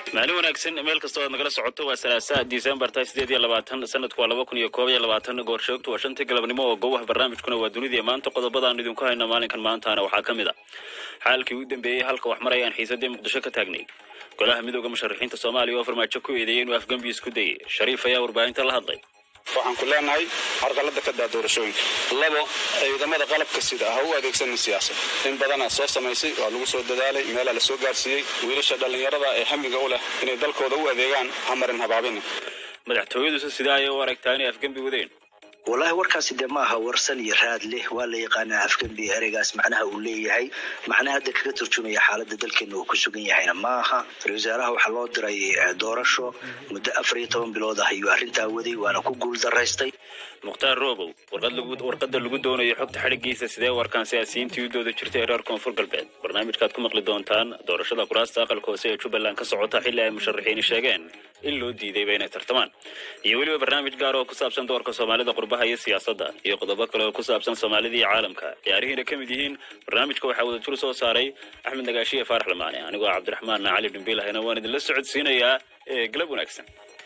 maalin wanaagsan meel kastoo aad nagala socoto waa salaasa disembar ta sideed iyo labaatan sanadku waa laba kun iyo koob iyo labaatan goorsheegtu waa shantii galabnimo oo gowaha barnaamijkuna waa dunidii maanta qodobadaan idinku hayna maalinkan maantaana waxaa ka mid a xaalkii u dambeeyey halka wax marayaan xiisadii muqdisho ka taagnay golaha midooda musharaxiinta soomaaliya oo farmaajo ku eedeeyey inuu afgembi isku dayay shariif ayaa warbaahinta la hadlay waxaan ku leenahay carqalada ka daa doorashooyinka labo ciidamada qalabka sida ha u adeegsanin siyaasad in badanaa soo samaysay waa lagu soo dadaalay meelaa la soo gaarsiiyey wiilasha dhallinyarada ee hamiga u leh inay dalkooda u adeegaan ha marin habaabina madaxtooyadusi sidaa ayay u aragtaa inay afgembi wadeen wallaahi warkaasi dee maaha warsan iyo raad leh waa la yaqaanaa afgembi ereygaas macnaha uu leeyahay macnaha hadda kaga turjumaya xaaladda dalkeena uu ku sugan yahayna maaha ra wasaaraha waxaa loo diray doorasho muddo afar iyo toban bilood ah ayuu arrintaa waday waana ku guul daraystay mukhtaar roobow warqadda lagu doonayo xogta xadhigiisa sidee warkaan siyaasiyiintii u dooda jirtay reer koonfur galbeed barnaamijkaad ku maqli doontaan doorashada kuraasta aqalka hoose ee jubbaland ka socota xilli ay musharaxiini sheegeen in loo diidayba inay tartamaan iyo weliba barnaamij gaar oo ku saabsan doorka soomaalida qurbaha iyo siyaasadda iyo qodobo kale oo ku saabsan soomaalida iyo caalamka ciyaarihiina ka mid yihiin barnaamijka waxaa wadajur soo saaray axmed nagaashiye faarax lamaane anigoo cabdiraxmaan cali dhumbiilahayna waan idinla socodsiinayaa ee galab wanaagsan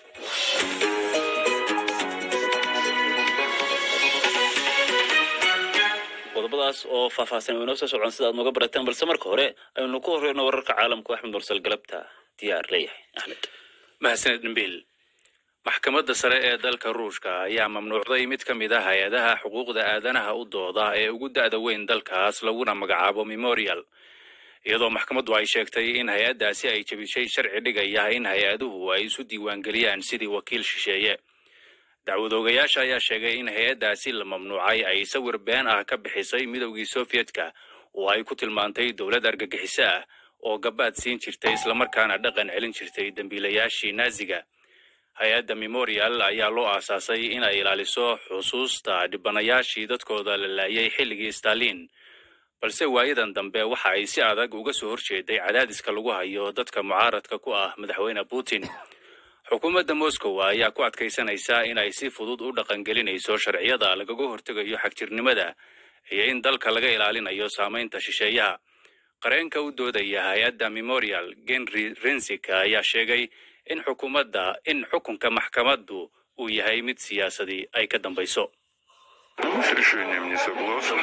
qodobadaas oo faahfaahsan oo inoo soo socon sida aad nooga barataan balse marka hore aynu ku horeyno wararka caalamku axmed mursal galabta diyaar leeyahay axmed mahadsaned dhimbiil maxkamadda sare ee dalka ruushka ayaa mamnuucday mid ka mid ah hay-adaha xuquuqda aadanaha u dooda ee ugu da'da weyn dalkaas laguna magacaabo memorial iyadoo maxkamaddu ay sheegtay in hay-addaasi ay jebisay sharci dhigaya in hay-aduhu ay isu diiwaangeliyaan sidii wakiil shisheeye dacwadoogayaasha ayaa sheegay in hay-addaasi la mamnuucay ay sawir been ah ka bixisay midowgii sofiyedka oo ay ku tilmaantay dowlad argagixiso ah oo gabaad siin jirtay islamarkaana dhaqan celin jirtay dembiilayaashii naaziga hay-adda memorial ayaa loo aasaasay in ay ilaaliso xusuusta dhibanayaashii dadkooda la laayay xilligii stalin balse waayadan dambe waxa ay si adag uga soo horjeeday cadaadiska lagu hayo dadka mucaaradka ku ah madaxweyne putin xukuumadda moscow ayaa ku adkaysanaysa in ay si fudud u dhaqangelinayso sharciyada lagaga hortegayo xagjirnimada iyo in dalka laga ilaalinayo saamaynta shisheeyaha qareenka u doodaya hay-adda memorial genry rensik ayaa sheegay in xukuumadda in xukunka maxkamaddu uu yahay mid siyaasadii ay ka dambayso Мы с решением не согласны.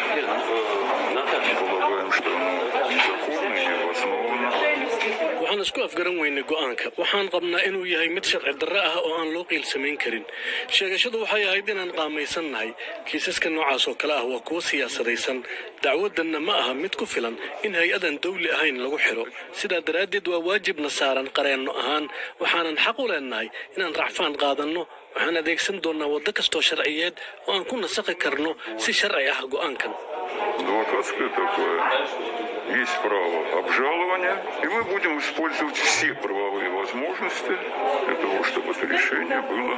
Полагаем, что оно законно и обосновано. waxaan isku afgaran weynay go'aanka waxaan qabnaa inuu yahay mid sharci darre ah oo aan loo qiilsamayn karin sheegashadu waxay ahayd inaan qaamaysannahay kiisaska noocaas oo kale ah waa kuwo siyaasadaysan dacwaddanna ma aha mid ku filan in hay-adan dawli ahayn lagu xidho sidaa daraaddeed waa waajibna saaran qareenno ahaan waxaanan xaq u leennahay inaan racfaan qaadanno waxaan adeegsan doonnaa waddo kastoo sharciyeed oo aan ku nasakhi karno si sharci ah go'aankan Адвокатское такое. Есть право обжалования, и мы будем использовать все правовые возможности для того, чтобы это решение было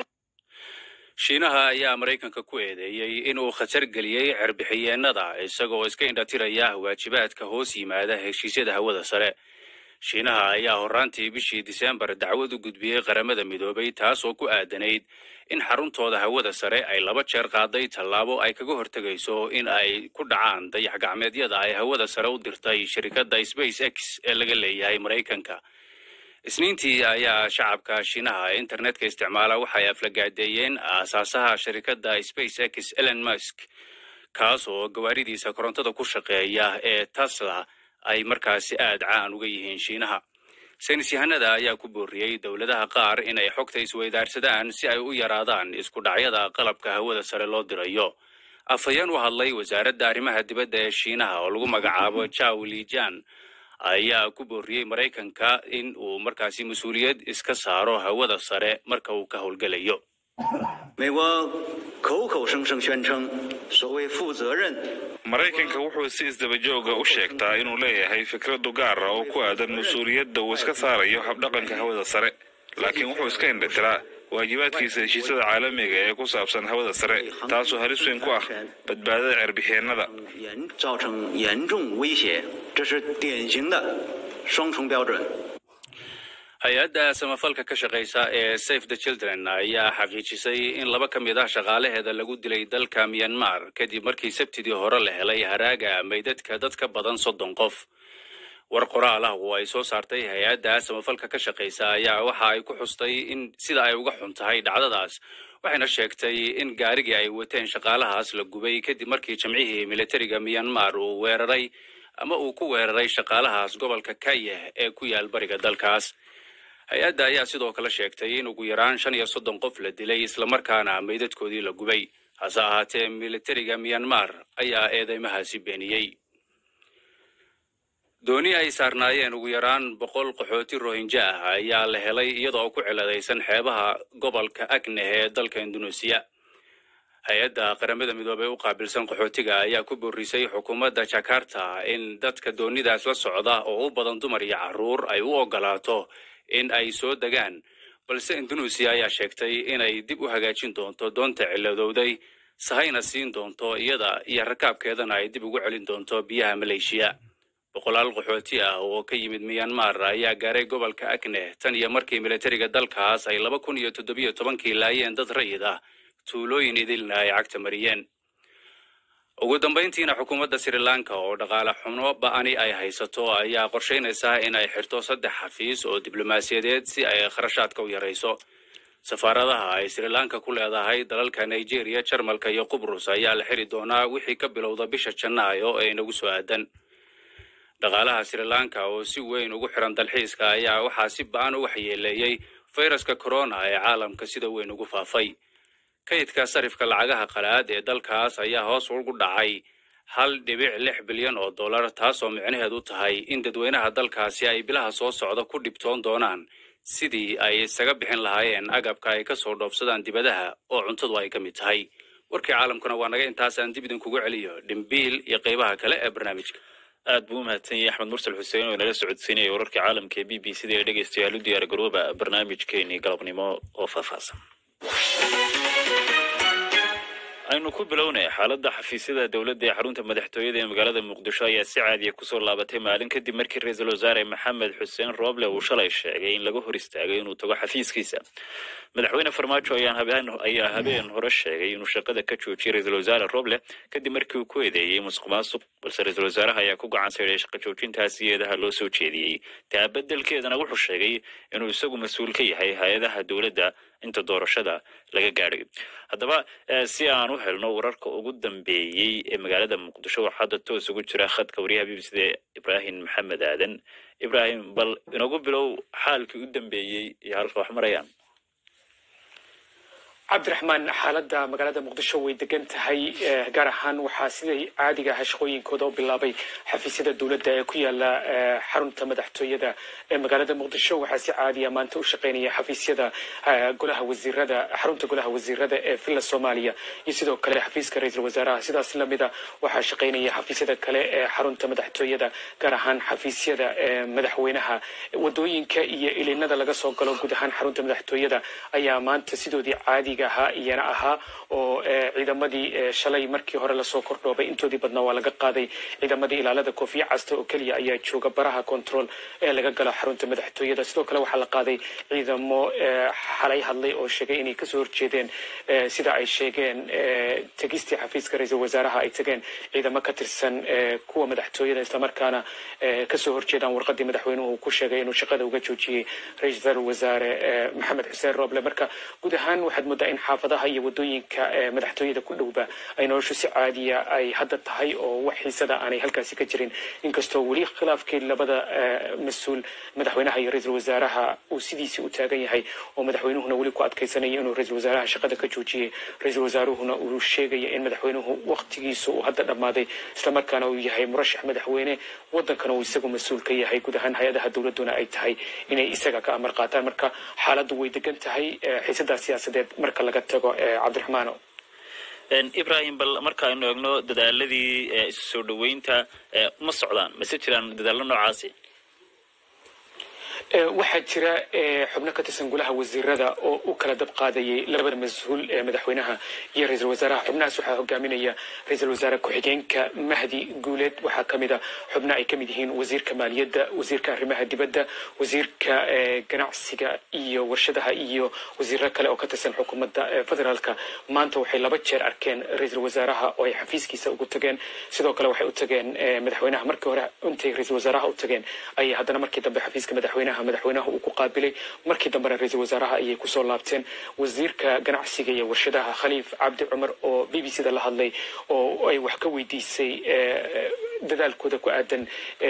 shiinaha ayaa maraykanka ku eedeeyey inuu khatar geliyey cerbixiyeenada isagoo iska indhatiraya waajibaadka hoos yimaada heshiisyada hawada sare shiinaha ayaa horraantii bishii disembar dacwad u gudbiyey qaramada midoobay taas oo ku aadanayd in xaruntooda hawada sare ay laba jeer qaaday tallaabo ay kaga hortegayso in ay ku dhacaan dayax gacmeedyada ay hawada sare u dirtay shirkadda space x ee laga leeyahay maraykanka isniintii ayaa shacabka shiinaha ee internetka isticmaala waxay aflagaadeeyeen aasaasaha shirkadda space x elon musk kaas oo gawaaridiisa korontada ku shaqeeya ee tesla ay markaasi aad caan uga yihiin shiinaha saynis yahanada ayaa ku booriyey dowladaha qaar inay xogta isweydaarsadaan si ay u yaraadaan isku dhacyada qalabka hawada sare loo dirayo afhayeen u hadlay wasaaradda arrimaha dibadda ee shiinaha oo lagu magacaabo jaw lijan ayaa ku booriyey maraykanka in uu markaasi mas-uuliyad iska saaro hawada sare marka uu ka howlgelayo 美国口口声声宣称所谓负责任 maraykanka wuxuu si isdabajooga u sheegtaa inuu leeyahay fikradu gaar ah oo ku aadan mas-uuliyadda uu iska saarayo habdhaqanka hawada sare laakiin wuxuu iska indhatiraa waajibaadkiisa heshiisyada caalamiga ee ku saabsan hawada sare taasoo halis weyn ku ah badbaadada cerbixiyeenada 严造成严重威胁，这是典型的双重标准。 hay-adda samafalka ka shaqaysa ee safe the children ayaa xaqiijisay in laba ka mid ah shaqaalaheeda lagu dilay dalka myanmar kadib markii sabtidii hore la helay haraaga meydadka dad ka badan soddon qof war qoraal ah oo ay soo saartay hay-adda samafalka ka shaqaysa ayaa waxa ay ku xustay in sida ay uga xun tahay dhacdadaas waxayna sheegtay in gaarigii ay wateen shaqaalahaas la gubay kadib markii jamcihii militariga myanmar uu weeraray ama uu ku weeraray shaqaalahaas gobolka kayeh ee ku yaal bariga dalkaas hay-adda ayaa sidoo kale sheegtay in ugu yaraan shan iyo soddon qof la dilay islamarkaana meydadkoodii la gubay hase ahaatee militariga myanmar ayaa eedeymahaasi beeniyey dooni ay saarnaayeen ugu yaraan boqol qaxooti rohinja ah ayaa la helay iyadoo ku ciladaysan xeebaha gobolka agneh ee dalka induneesiya hay-adda qaramada midoobey u qaabilsan qaxootiga ayaa ku boorisay xukuumadda jakarta in dadka doonidaas la socda oo u badan dumar iyo carruur ay u ogolaato in ay soo degaan balse induneesiya ayaa sheegtay inay dib u hagaajin doonto doonta ciladowday sahayna siin doonto iyada iyo rakaabkeedana ay dib ugu celin doonto biyaha maleeshiya boqolaal qaxooti ah oo ka yimid myanmar ayaa gaaray gobolka agneh tan iyo markii militariga dalkaas ay laba kun iyo toddobiyo tobankii laayeen dad rayid ah tuulooyin idilna ay cagta mariyeen ugu dambayntiina xukuumadda sri lanka oo dhaqaale xumo ba'ani ay haysato ayaa qorshaynaysaa in ay xirto saddex xafiis oo diblomaasiyadeed si ay kharashaadka u yarayso safaaradaha ay sri lanka ku leedahay dalalka nigeria jarmalka iyo qubrus ayaa la xiri doonaa wixii ka bilowda bisha janaayo ee inagu soo aadan dhaqaalaha sri lanka oo si weyn ugu xiran dalxiiska ayaa waxaa si ba'an u waxyeeleeyey fayraska corona ee caalamka sida weyn ugu faafay kaydka sarifka lacagaha qalaad ee dalkaas ayaa hoos ugu dhacay hal dhibic lix bilyan oo dollar taasoo micnaheedu tahay in dadweynaha dalkaasi ay bilaha soo socda ku dhibtoon doonaan sidii ay isaga bixin lahaayeen agabka ay ka soo dhoofsadaan dibadaha oo cuntadu ay ka mid tahay warkii caalamkuna waa naga intaasaan dib idinkugu celiyo dhimbiil iyo qaybaha kale ee barnaamijka aad buu u mahadsan yahay axmed mursal xuseen oo inala socodsiinaya wararkii caalamka ee b b c da ee dhegeystayaal u diyaar garooba barnaamijkeenii galabnimo oo faahfaahsan aynu ku bilownay xaaladda xafiisyada dowladda ee xarunta madaxtooyada ee magaalada muqdisho ayaa si caadiya kusoo laabatay maalin kadib markii ra-iisul wasaare maxamed xuseen rooble uu shalay sheegay in laga hor istaagay inuu tago xafiiskiisa madaxweyne farmaajo ayaa habeen hore sheegay inuu shaqada ka joojiyay ra-iisul wasaare roble kadib markii uu ku eedeeyey musuq maasuq balse ra-iisul wasaaraha ayaa ku gacan sayday shaqa joojintaas iyadaha loo soo jeediyey taa beddelkeedana wuxuu sheegay inuu isagu mas-uul ka yahay hay-adaha dowladda inta doorashada laga gaadhay haddaba si aan u helno wararka ugu dambeeyey ee magaalada muqdisho waxaa hadda toos ugu jira khadka wariyaha b b c da ibraahim maxamed aadan ibraahim bal inagu bilow xaalkii u dambeeyey iyo halka wax marayaan cabdiraxmaan xaaladda magaalada muqdisho way degan tahay gaar ahaan waxaa siday caadiga aha shaqooyinkooda u bilaabay xafiisyada dowladda ee ku yaala xarunta madaxtooyada ee magaalada muqdisho waxaa si caadiya maanta u shaqaynaya xafiisyada golaha wasiirada xarunta golaha wasiirada ee villa soomaaliya iyo sidoo kale xafiiska ra-iisul wasaaraha sidaas lamida waxaa shaqaynaya xafiisyada kale ee xarunta madaxtooyada gaar ahaan xafiisyada madaxweynaha wadooyinka iyo ilinada laga soo galo guud ahaan xarunta madaxtooyada ayaa maanta sidoodii caadiga ahaa iyana ahaa oo ciidamadii shalay markii hore lasoo kordhoobay intoodii badnaa waa laga qaaday ciidamadii ilaalada koofiya casta oo keliya ayaa jooga baraha control ee laga galo xarunta madaxtooyada sidoo kale waxaa la qaaday ciidamo xalay hadlay oo sheegay inay kasoo horjeedeen sida ay sheegeen tegistii xafiiska ra-iisul wasaaraha ay tageen ciidamo ka tirsan kuwa madaxtooyada islamarkaana kasoo horjeedaan warqadii madaxweynuhu ku sheegay inuu shaqada uga joojiyey ra-iisul wasaare maxamed xuseen rooble marka guud ahaan waxaad moodaa in xaafadaha iyo wadooyinka madaxtooyada ku dhowba ay noloshu si caadiya ay hadda tahay oo wax xiisada aanay halkaasi ka jirin inkastoo weli khilaafkii labada mas-uul madaxweynaha iyo ra-iisul wasaaraha uu sidiisii u taagan yahay oo madaxweynuhuna weli ku adkaysanaya inuu ra-iisul wasaaraha shaqada ka joojiyey ra-iisul wasaaruhuna uu sheegaya in madaxweynuhu waqtigiisa uu hadda dhammaaday islamarkaana uu yahay murashax madaxweyne wadankana uu isagu mas-uul ka yahay guud ahaan hay-adaha dowladuna ay tahay inay isaga ka amar qaataan marka xaaladdu way degan tahay xiisadaa siyaasadeed marka laga tago cabdiraxmaano ibrahim bal markaaynu eegno dadaaladii isu soo dhoweynta ma socdaan mase jiraan dadaallo noocaasi waxaa jira xubno ka tirsan golaha wasiirada oo u kala dab qaadayay labada mas-uul ee madaxweynaha iyo ra-iisul wasaaraha xubnahaas waxaa hogaaminaya ra-iisul wasaare ku-xigeenka mahdi guuleed waxaa ka mid a xubno ay ka mid yihiin wasiirka maaliyadda wasiirka arrimaha dibadda wasiirka ganacsiga iyo warshadaha iyo wasiiro kale oo ka tirsan xukuumadda federaalka maanta waxay laba jeer arkeen ra-iisul wasaaraha oo ay xafiiskiisa ugu tageen sidoo kale waxay u tageen madaxweynaha markii hore intay ra-iisul wasaaraha u tageen ayay haddana markii dambe xafiiska madaxweynaha madaxweynaha uu ku qaabilay markii dambena ra-iisul wasaaraha ayay kusoo laabteen wasiirka ganacsiga iyo warshadaha khaliif cabdi cumar oo b b c da la hadlay oo ay wax ka weydiisay dadaalkooda ku aadan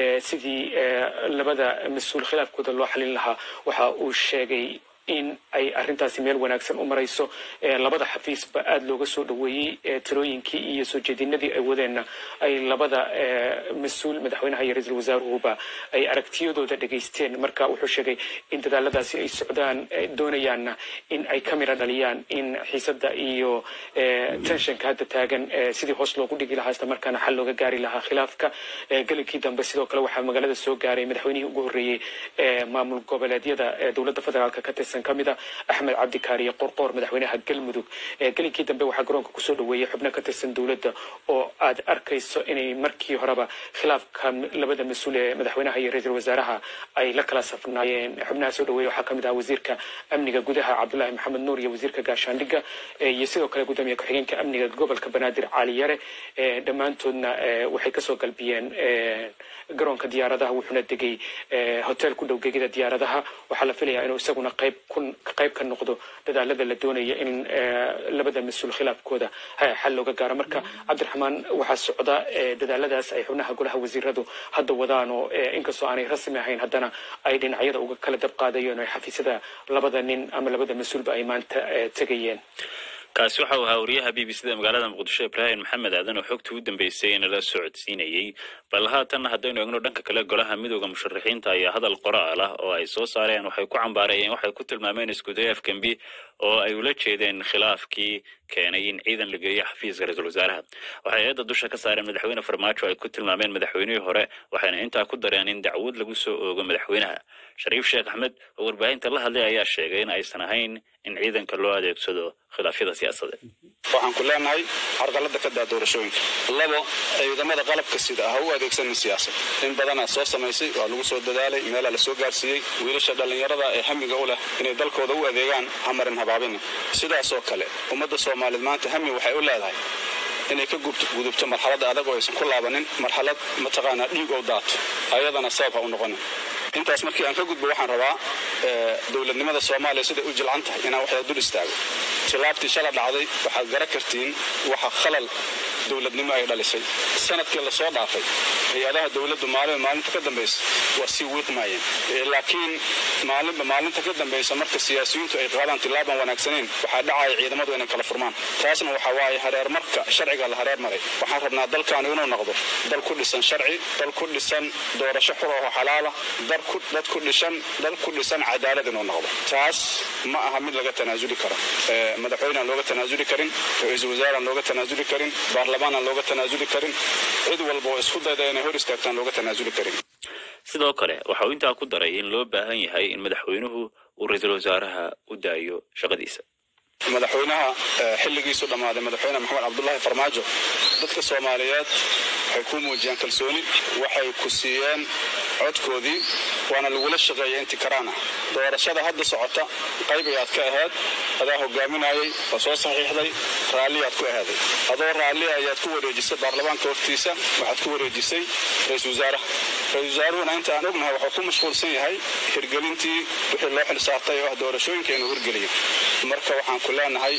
sidii labada mas-uul khilaafkooda loo xalin lahaa waxa uu sheegay in ay arrintaasi meel wanaagsan u marayso labada xafiisba aada looga soo dhoweeyey tirooyinkii iyo soo jeedinadii ay wadeenna ay labada mas-uul madaxweynaha iyo ra-iisul wasaaruhuba ay aragtiyadooda dhegaysteen marka wuxuu sheegay in dadaaladaasi ay socdaan doonayaanna in ay ka mira dhaliyaan in xiisadda iyo tenshanka hadda taagan sidii hoos loogu dhigi lahaa isla markaana xal looga gaari lahaa khilaafka gelinkii dambe sidoo kale waxaa magaalada soo gaaray madaxweynihii ugu horreeyey maamul goboleedyada dowladda federaalka ka tirsan ka mid a axmed cabdikaariye qorqoor madaxweynaha galmudug gelinkii dambe waxaa garoonka kusoo dhoweeyey xubno ka tirsan dowladda oo aad arkayso inay markii horeba khilaafka labada mas-uul ee madaxweynaha iyo ra-iisul wasaaraha ay la kala safnaayeen xubnaha soo dhoweeya waxaa ka mid ah wasiirka amniga gudaha cabdulaahi maxamed nuur iyo wasiirka gaashaandhigga iyo sidoo kale gudoomiye ku-xigeenka amniga gobolka banaadir cali yare dhammaantoodna waxay kasoo galbiyeen garoonka diyaaradaha wuxuuna degay hotel ku dhow gegida diyaaradaha waxaa la filayaa inuu isaguna qayb qayb ka noqdo dadaalada la doonaya in labada mas-uul khilaafkooda xal looga gaaro marka cabdiraxmaan waxaa socda dadaaladaas ay xubnaha golaha wasiiradu hadda wadaan oo inkastoo aanay rasmi ahayn haddana ay dhinacyada uga kala dab qaadayeen oo xafiisyada labada nin ama labada mas-uulba ay maanta tegayeen kaasi waxa uu ahaa wariyaha b b c da magaalada muqdisho ibraahim maxamed aadan oo xogtii u dambeysay nala socodsiinayey bal haatanna haddaynu eegno dhanka kale golaha midooda musharaxiinta ayaa hadal qoraal ah oo ay soo saareen waxay ku cambaarayeen waxay ku tilmaameen iskuday afgembi oo ay ula jeedeen khilaafkii keenay in ciidan la geeyo xafiiska ra-iisul wasaaraha waxay eedda dusha ka saareen madaxweyne farmaajo ay ku tilmaameen madaxweynihii hore waxayna intaa ku dareen in dacwad lagu soo oogo madaxweynaha shariif sheekh axmed oo warbaahinta la hadlay ayaa sheegay in aysan ahayn in ciidanka loo adeegsado khilaafyada siyaasadeed waxaan ku leenahay carqalada ka daa doorashooyinka labo ciidamada qalabka sida ha u adeegsanin siyaasad in badanaa soo samaysay waa lagu soo dadaalay meelaa la soo gaarsiiyey wiilasha dhallinyarada ee hamiga u leh inay dalkooda u adeegaan hamarin habaabina sidaasoo kale ummadda soomaaliyeed maanta hami waxay u leedahay inay ka gudubto marxalada adag oo aysan ku laabanin marxalad mataqaanaa dhiig oo daato ayadana sabab ha u noqonin intaas markii aan ka gudbo waxaan rabaa dowladnimada soomaaliya siday u jilcan tahay inaan waxda dul istaago tilaabtii shala dhacday waxaad gara kartiin waxa khalal dowladnimo ay dhalisay sanadkii lasoo dhaafay hay-adaha dowladdu maalinba maalinta ka dambaysa waa sii wiiqmaayeen laakiin maalinba maalinta ka dambaysa marka siyaasiyiintu ay qaadaan tilaaban wanaagsaneyn waxaa dhacaya ciidamadu inay kala furmaan taasna waxa waaye hareer marka sharciga la hareer maray waxaan rabnaa dalkaanu inuu noqdo dal ku dhisan sharci dal ku dhisan doorasho xur oo xalaala dad ku dhishan dal ku dhisan cadaalad inuu noqdo taas ma aha mid laga tanaasuli karo madaxweyne aan looga tanaasuli karin ra-iisul wasaare aan looga tanaasuli karin baarlamaan aan looga tanaasuli karin cid walba oo isku dayda inay hor istaagtaan looga tanaasuli karin sidoo kale waxa uu intaa ku daray in loo baahan yahay in madaxweynuhu uu ra-iisul wasaaraha u daayo shaqadiisa madaxweynaha xilligiisu dhammaaday madaxweyne maxamed cabdulaahi farmaajo dadka soomaaliyeed waxay ku muujiyeen kalsooni waxay ku siiyeen codkoodii waana lagula shaqeeyay inti karaan ah doorashada hadda socota qayb ayaad ka ahayd adaa hogaaminayay waa soo saxiixday raalliyaad ku ahaaday adoo raalli ayaad ku wareejisay baarlamaanka hortiisa waxaad ku wareejisay ra-iisul wasaaraha ra-isul wasaaruhuna inta aan ognahay waxuu ku mashquulsan yahay hirgelintii wixii loo xilsaartay oo ah doorashooyinka inuu hirgeliyo marka waxaan ku leenahay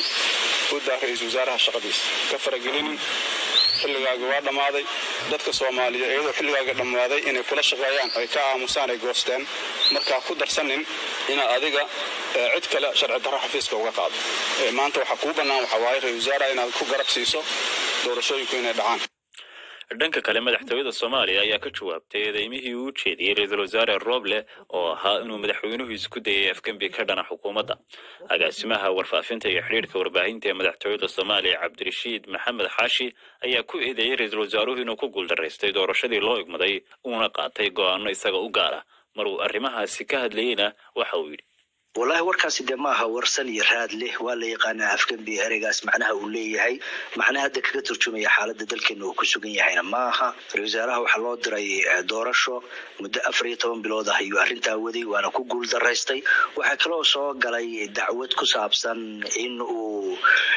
u daa ra-iisul wasaaraha shaqadiisa ka faragelinin xilligaaga waa dhammaaday dadka soomaaliya iyadoo xilligaaga dhammaaday inay kula shaqeeyaan ay ka aamusaan ay goosteen markaa ku darsanin inaad adiga cid kale sharci darro xafiiska uga qaado maanta waxaa kuu bannaan waxaa waaye ra-isul wasaaraha inaad ku garab siiso doorashooyinku inay dhacaan dhanka kale madaxtooyada soomaaliya ayaa ka jawaabtay eedeymihii uu jeediyey ra-iisul wasaare roble oo ahaa inuu madaxweynuhu isku dayay afgembi ka dhana xukuumadda agaasimaha warfaafinta iyo xidhiirka warbaahinta ee madaxtooyada soomaaliya cabdirashiid maxamed xaashi ayaa ku eedeeyey ra-iisul wasaaruhu inuu ku guuldaraystay doorashadii loo igmaday uuna qaatay go'aano isaga u gaara maruu arrimahaasi ka hadlayeyna waxa uu yidhi wallahi warkaasi dee maaha warsan iyo raad leh waa la yaqaanaa afgembi ereygaas macnaha uu leeyahay macnaha hadda kaga turjumaya xaaladda dalkeena uu ku sugan yahayna maaha ra-isul wasaaraha waxaa loo diray doorasho muddo afar iyo toban bilood ah ayuu arrintaa waday waana ku guul daraystay waxaa kaloo soo galay dacwad ku saabsan in uu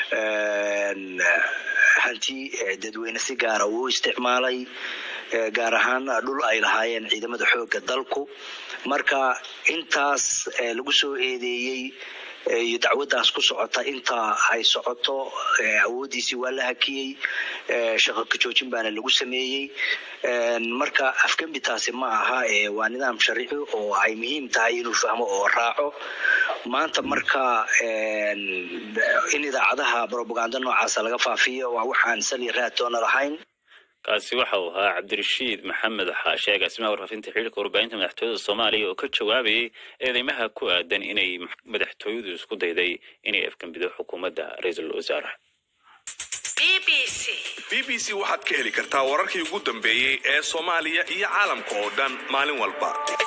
hanti dadweyne si gaara uu isticmaalay gaar ahaan dhul ay lahaayeen ciidamada xoogga dalku marka intaas lagu soo eedeeyey iyo dacwaddaas ku socota inta ay socoto awooddiisii waa la hakiyey shaqo kajoojin baana lagu sameeyey marka afgembi taasi ma aha waa nidaam sharci oo ay muhiim tahay inuu fahmo oo raaco maanta marka in idaacadaha brobaganda noocaasa laga faafiyo waa waxaan sali raadtoona lahayn kaasi waxa uu ahaa cabdirashiid maxamed xaashe agaasimaha warfaafinta xiriirka warbaahinta madaxtooyada soomaaliya oo ka jawaabayay eedeymaha ku aadan inay madaxtooyadu isku dayday inay afgembido xukuumadda ra-iisul wasaaraha b b c waxaad ka heli kartaa wararkii ugu dambeeyey ee soomaaliya iyo caalamka oo dhan maalin walba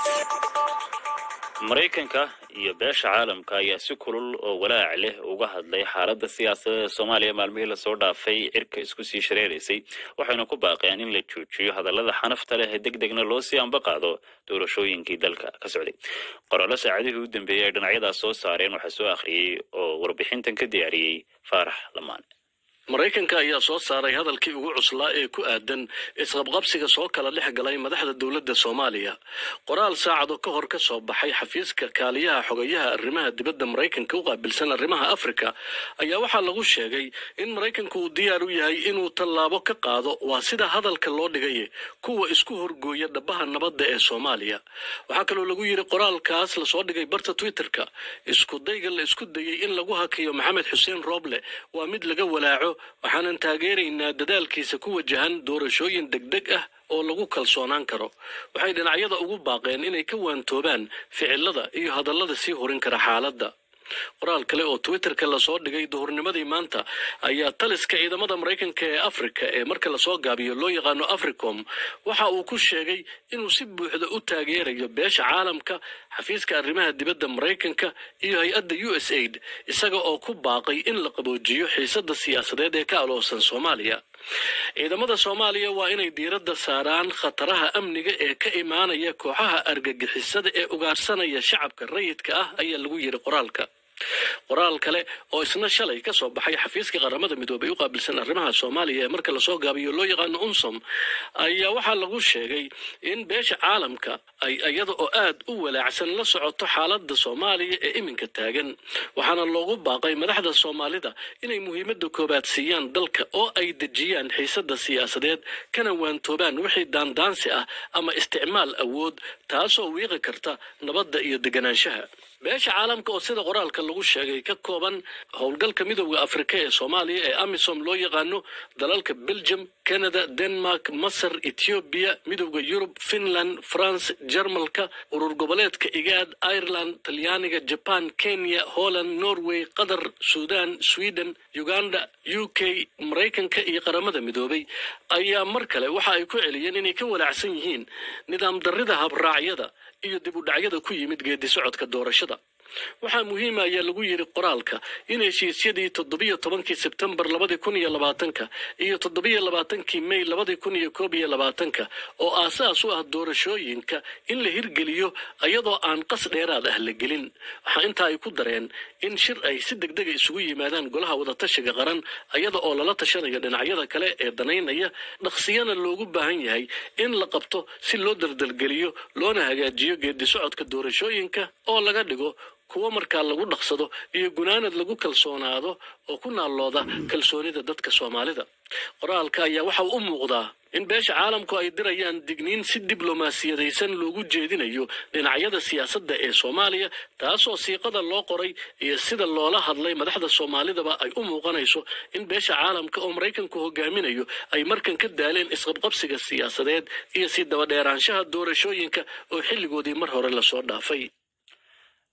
maraykanka iyo beesha caalamka ayaa si kulul oo walaac leh uga hadlay xaaladda siyaasadeed ee soomaaliya maalmihii lasoo dhaafay cirka isku sii shareeraysay waxayna ku baaqeen in la joojiyo hadallada xanafta leh ee deg degna loo sii amba qaado doorashooyinkii dalka ka socday qorallo saacadihii u dambeeyey ay dhinacyadaas soo saareen waxaa soo akhriyey oo warbixintan ka diyaariyey faarax lamaan maraykanka ayaa soo saaray hadalkii ugu cuslaa ee ku aadan isqabqabsiga soo kala dhex galay madaxda dowladda soomaaliya qoraal saacado ka hor ka soo baxay xafiiska kaaliyaha xogayaha arrimaha dibadda maraykanka u qaabilsan arrimaha afrika ayaa waxaa lagu sheegay in maraykanku uu diyaar u yahay inuu tallaabo ka qaado waa sida hadalka loo dhigay kuwa isku horgooya dhabaha nabadda ee soomaaliya waxaa kaloo lagu yidhi qoraalkaas lasoo dhigay barta twitterka isku dayga la isku dayey in lagu hakiyo maxamed xuseen rooble waa mid laga walaaco waxaanan taageeraynaa dadaalkiisa ku wajahan doorashooyin degdeg ah oo lagu kalsoonaan karo waxay dhinacyada ugu baaqeen inay ka waantoobaan ficilada iyo hadallada sii horin kara xaaladda qoraal kale oo twitterka lasoo dhigay duhurnimadii maanta ayaa taliska ciidamada maraykanka ee afrika ee marka lasoo gaabiyo loo yaqaano africom waxa uu ku sheegay inuu si buuxda u taageerayo beesha caalamka xafiiska arrimaha dibadda maraykanka iyo hay-adda u s aid isaga oo ku baaqay in la qaboojiyo xiisada siyaasadeed ee ka aloosan soomaaliya ciidamada soomaaliya waa inay diiradda saaraan khataraha amniga ee ka imaanaya kooxaha argagixisada ee ugaarsanaya shacabka rayidka ah ayaa lagu yidhi qoraalka qoraal kale oo isna shalay ka soo baxay xafiiska qaramada midoobay u qaabilsan arrimaha soomaaliya ee marka lasoo gaabiyo loo yaqaano unsom ayaa waxaa lagu sheegay in beesha caalamka ay iyada oo aad u walaacsan la socoto xaaladda soomaaliya ee iminka taagan waxaana loogu baaqay madaxda soomaalida inay muhiimadda koobaad siiyaan dalka oo ay dejiyaan xiisada siyaasadeed kana waantoobaan wixii daandaansi ah ama isticmaal awood taasoo wiiqi karta nabadda iyo deganaanshaha beesha caalamka oo sida qoraalka lagu sheegay ka kooban howlgalka midooda afrika ee soomaaliya ee amisom loo yaqaano dalalka belgium canada denmark masar ethoobiya midooda yurub finland france jarmalka urur goboleedka igaad ireland talyaaniga jaban kenya holland norway qatar sudan sweden uganda u k maraykanka iyo qaramada midoobay ayaa mar kale waxa ay ku celiyeen inay ka walaacsan yihiin nidaam darrida habraacyada iyo dib u dhacyada ku yimid geedi socodka doorashada waxaa muhiima ayaa lagu yidhi qoraalka in heshiisyadii toddobiyo tobankii sebtembar labadii kun iyo labaatanka iyo toddobiyo labaatankii mey labadii kun iyo koob iyo labaatanka oo aasaas u ah doorashooyinka in la hirgeliyo iyadoo aan qas dheeraad ah la gelin waxaa intaa ay ku dareen in shir ay si degdega isugu yimaadaan golaha wadatashiga qaran iyada oo lala tashanayo dhinacyada kale ee danaynaya dhaqsiyana loogu baahan yahay in la qabto si loo daldalgeliyo loona hagaajiyo geedi socodka doorashooyinka oo laga dhigo kuwo markaa lagu dhaqsado iyo gunaanad lagu kalsoonaado oo ku naallooda kalsoonida dadka soomaalida qoraalka ayaa waxa u muuqdaa in beesha caalamku ay dirayaan digniin si diblomaasiyadaysan loogu jeedinayo dhinacyada siyaasadda ee soomaaliya taasoo siiqada loo qoray iyo sida loola hadlay madaxda soomaalidaba ay u muuqanayso in beesha caalamka oo maraykanku hogaaminayo ay markan ka daaleen isqabqabsiga siyaasadeed iyo sii dabadheeraanshaha doorashooyinka oo xilligoodii mar hore lasoo dhaafay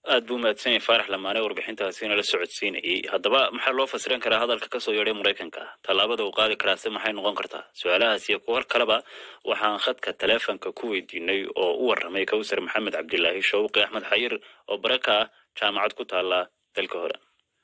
aad buu mahadsan yahay faarax lamaane warbixintaasina la socodsiinayey haddaba maxaa loo fasiran karaa hadalka kasoo yeedhay maraykanka tallaabada uu qaadi karaase maxay noqon kartaa su-aalahaas iyo kuwar kaleba waxaan khadka taleefonka ku weydiinay oo u warramay kawsar maxamed cabdilaahi shawqi axmed xayir oo bare ka ah jaamacad ku taala dalka hore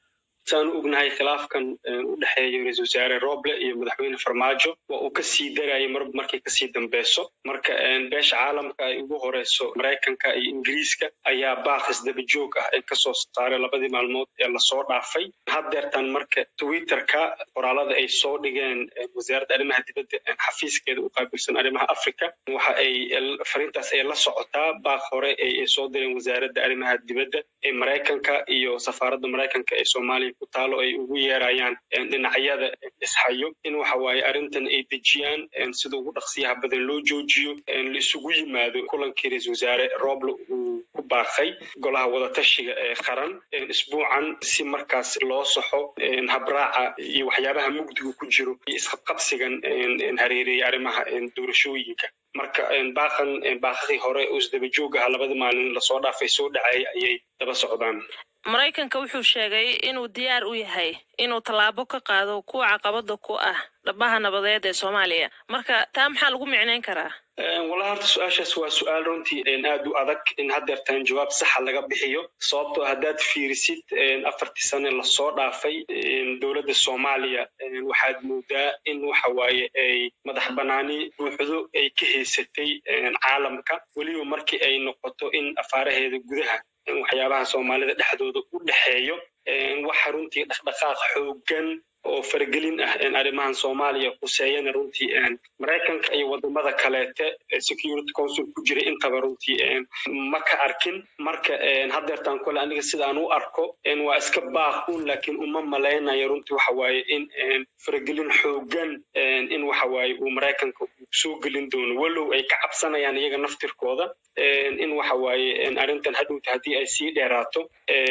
saanu ognahay khilaafkan u dhexeeya ra-isul wasaare roble iyo madaxweyne farmaajo waa uu kasii darayay marba markay kasii dambeyso marka beesha caalamka ay ugu horeyso maraykanka iyo ingiriiska ayaa baaqis daba joog ah ay kasoo saaray labadii maalmood ee lasoo dhaafay haddeertan marka twitterka qoraalada ay soo dhigeen wasaaradda arrimaha dibadda xafiiskeeda u qaabilsan arrimaha africa waxa ay fariintaas ay la socotaa baaq hore ay soo direen wasaaradda arrimaha dibadda ee maraykanka iyo safaaradda maraykanka ee soomaaliya ku taalo ay ugu yeerayaan dhinacyada ishayo in waxa waaye arrintan ay dejiyaan sida ugu dhaqsiyaha badan loo joojiyo la isugu yimaado kulankii ra-isul wasaare roble uu ku baaqay golaha wadatashiga ee qaran isbuucan si markaas loo saxo habraaca iyo waxyaabaha mugdiga ku jiro iyo isqabqabsigan hareereeyay arrimaha doorashooyinka marka baaqan baaqadii hore oo isdaba joog aha labada maalin lasoo dhaafay soo dhacay ayay daba socdaan maraykanka wuxuu sheegay inuu diyaar u yahay inuu tallaabo ka qaado kuwa caqabada ku ah dhabaha nabadeed ee soomaaliya marka taa maxaa lagu micnayn karaa wallahi horta su-aashaas waa su-aal runtii aad u adag in haddeertan jawaab saxa laga bixiyo sababtoo haddaad fiirisid afartii sane lasoo dhaafay dowladda soomaaliya waxaad moodaa in waxa waaye ay madax banaani buuxdo ay ka haysatay caalamka weliba markii ay noqoto in afaaraheeda gudaha waxyaabaha soomaalida dhexdooda u dhexeeyo waxa runtii dhaqdhaqaaq xoogan oo faragelin ah arrimahan soomaaliya khuseeyana runtii maraykanka iyo wadamada kaleete security council ku jira intaba runtii ma ka arkin marka haddeertaan kole aniga sidaan u arko waa iska baaqun laakiin uma malaynayo runtii waxa waaye in faragelin xoogan in waxa waaye uu maraykanka soo gelin doono walow ay ka cabsanayaan iyaga naftirkooda in waxa waaye arrintan hadhowta haddii ay sii dheeraato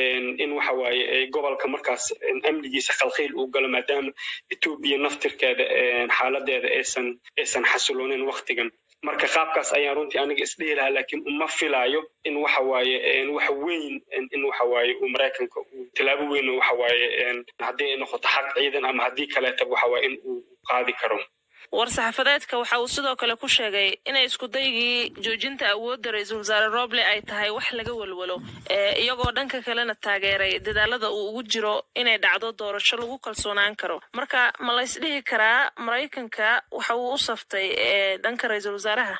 in waxa waaye gobolka markaas amnigiisa khalkhiil uu galo maadaama etoobiya naftirkeeda xaaladeeda aysan aysan xasiloonin waktigan marka qaabkaas ayaan runtii aniga isdhihi lahaa laakiin uma filaayo in waxa waaye wax weyn in waxa waaye uu maraykanka uu tallaabo weyn waxa waaye haddii ay noqoto xaq ciidan ama haddii kaleetaba waxa waaye in uu qaadi karo war-saxaafadeedka waxa uu sidoo kale ku sheegay inay iskudaygii joojinta awoodda ra-iisul wasaare roble ay tahay wax laga walwalo iyagoo dhanka kalena taageeray dadaalada uu ugu jiro inay dhacdo doorasho lagu kalsoonaan karo marka ma la ysdhihi karaa maraykanka waxa uu u saftay dhanka ra-iisul wasaaraha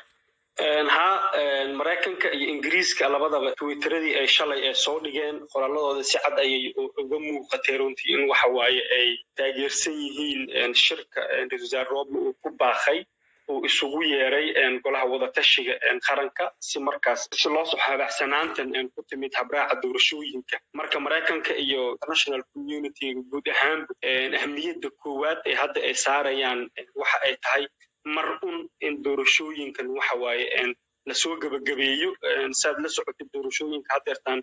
ha maraykanka iyo ingiriiska labadaba twitteradii ay shalay ee soo dhigeen qoraaladooda si cad ayay uga muuqatay runtii in waxa waaye ay taageersan yihiin shirka ra-isul wasaare roble uu ku baaqay uu isugu yeeray golaha wadatashiga qaranka si markaas si loo soo habacsanaantan ku timid habraaca doorashooyinka marka maraykanka iyo international community guud ahaan ahmiyadda koowaad ee hadda ay saarayaan waxa ay tahay mar un in doorashooyinkan waxa waaye lasoo gebagabeeyo saad la socotay doorashooyinka haddeertaan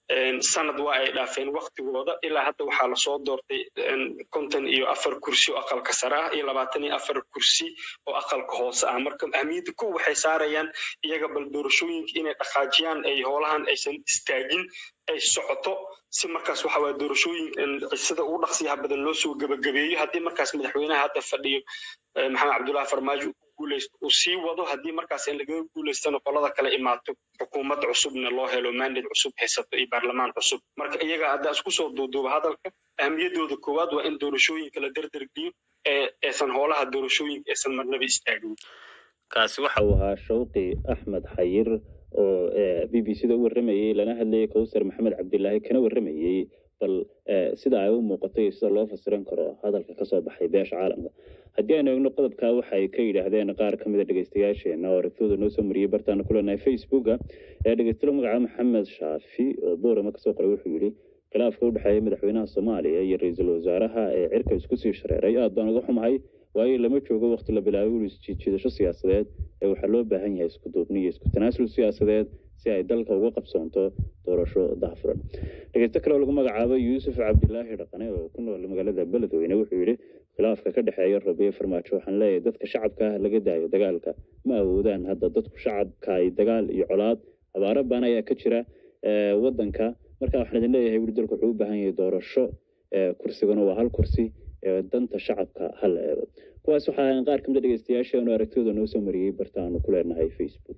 sanad waa ay dhaafeen waktigooda ilaa hadda waxaa lasoo doortay konton iyo afar kursi oo aqalka sare ah iyo labaatan iyo afar kursi oo aqalka hoose ah marka ahmiyadda kow waxay saarayaan iyaga bal doorashooyinka inay dhaqaajiyaan ay howlahan aysan istaagin ay socoto si markaas waxa waaye doorashooyinka sida ugu dhaqsiyaha badan loo soo gebagabeeyo haddii markaas madaxweynaha hadda fadhiyo maxamed cabdullahi farmaajo guuleysto uu sii wado haddii markaas in lagaga guuleystana qolada kale imaato xukuumad cusubna loo helo mandate cusub haysato iyo baarlamaan cusub marka iyaga haddaa isku soo duuduuba hadalka ahmiyaddooda koowaad waa in doorashooyinka la derdergiyo ee aysan howlaha doorashooyinka aysan marnaba istaagin kaasi waxa uu ahaa shawqi axmed xayir oo b b c da u warramayey lana hadlayay kowsar maxamed cabdilaahi kana warramayey bal sida ay u muuqato iyo sida loo fasiran karo hadalka kasoo baxay beesha caalamka haddii aynu eegno qodobka waxay ka yidhaahdeen qaar ka mida dhegeystayaasheena oo aragtidooda noo soo mariyey bartaana ku leenahay facebooka ee dhegeystalo magaca maxamed shaafi oo boorama kasoo qoray wuxuu yidhi khilaafka u dhexeeya madaxweynaha soomaaliya iyo ra-iisul wasaaraha ee cirka isku sii shareeray aad baan uga xumahay waayo lama joogo waqti la bilaabay ul isjiidjiidasho siyaasadeed ee waxaa loo baahan yahay isku duubni iyo isku tanaasul siyaasadeed si ay dalka uga qabsoonto doorasho daahfuran dhegeysto kale oo lagu magacaabo yuusuf cabdilaahi dhaqane oo ku nool magaalada beledweyne wuxuu yidhi khilaafka ka dhexeeya rabiye farmaajo waxaan leeyahay dadka shacabka ah laga daayo dagaalka ma awoodaan hadda dadku shacabka ay dagaal iyo colaad abaaro baan ayaa ka jira wadanka marka waxaan idin leeyahay weli dalku wuxuu u baahan yahay doorasho kursigana waa hal kursi danta shacabka hal eego kuwaas waxaa ahayn qaar kamid a dhegeystayaasheenu aragtidooda noo soo mariyey bartaanu ku leenahay facebook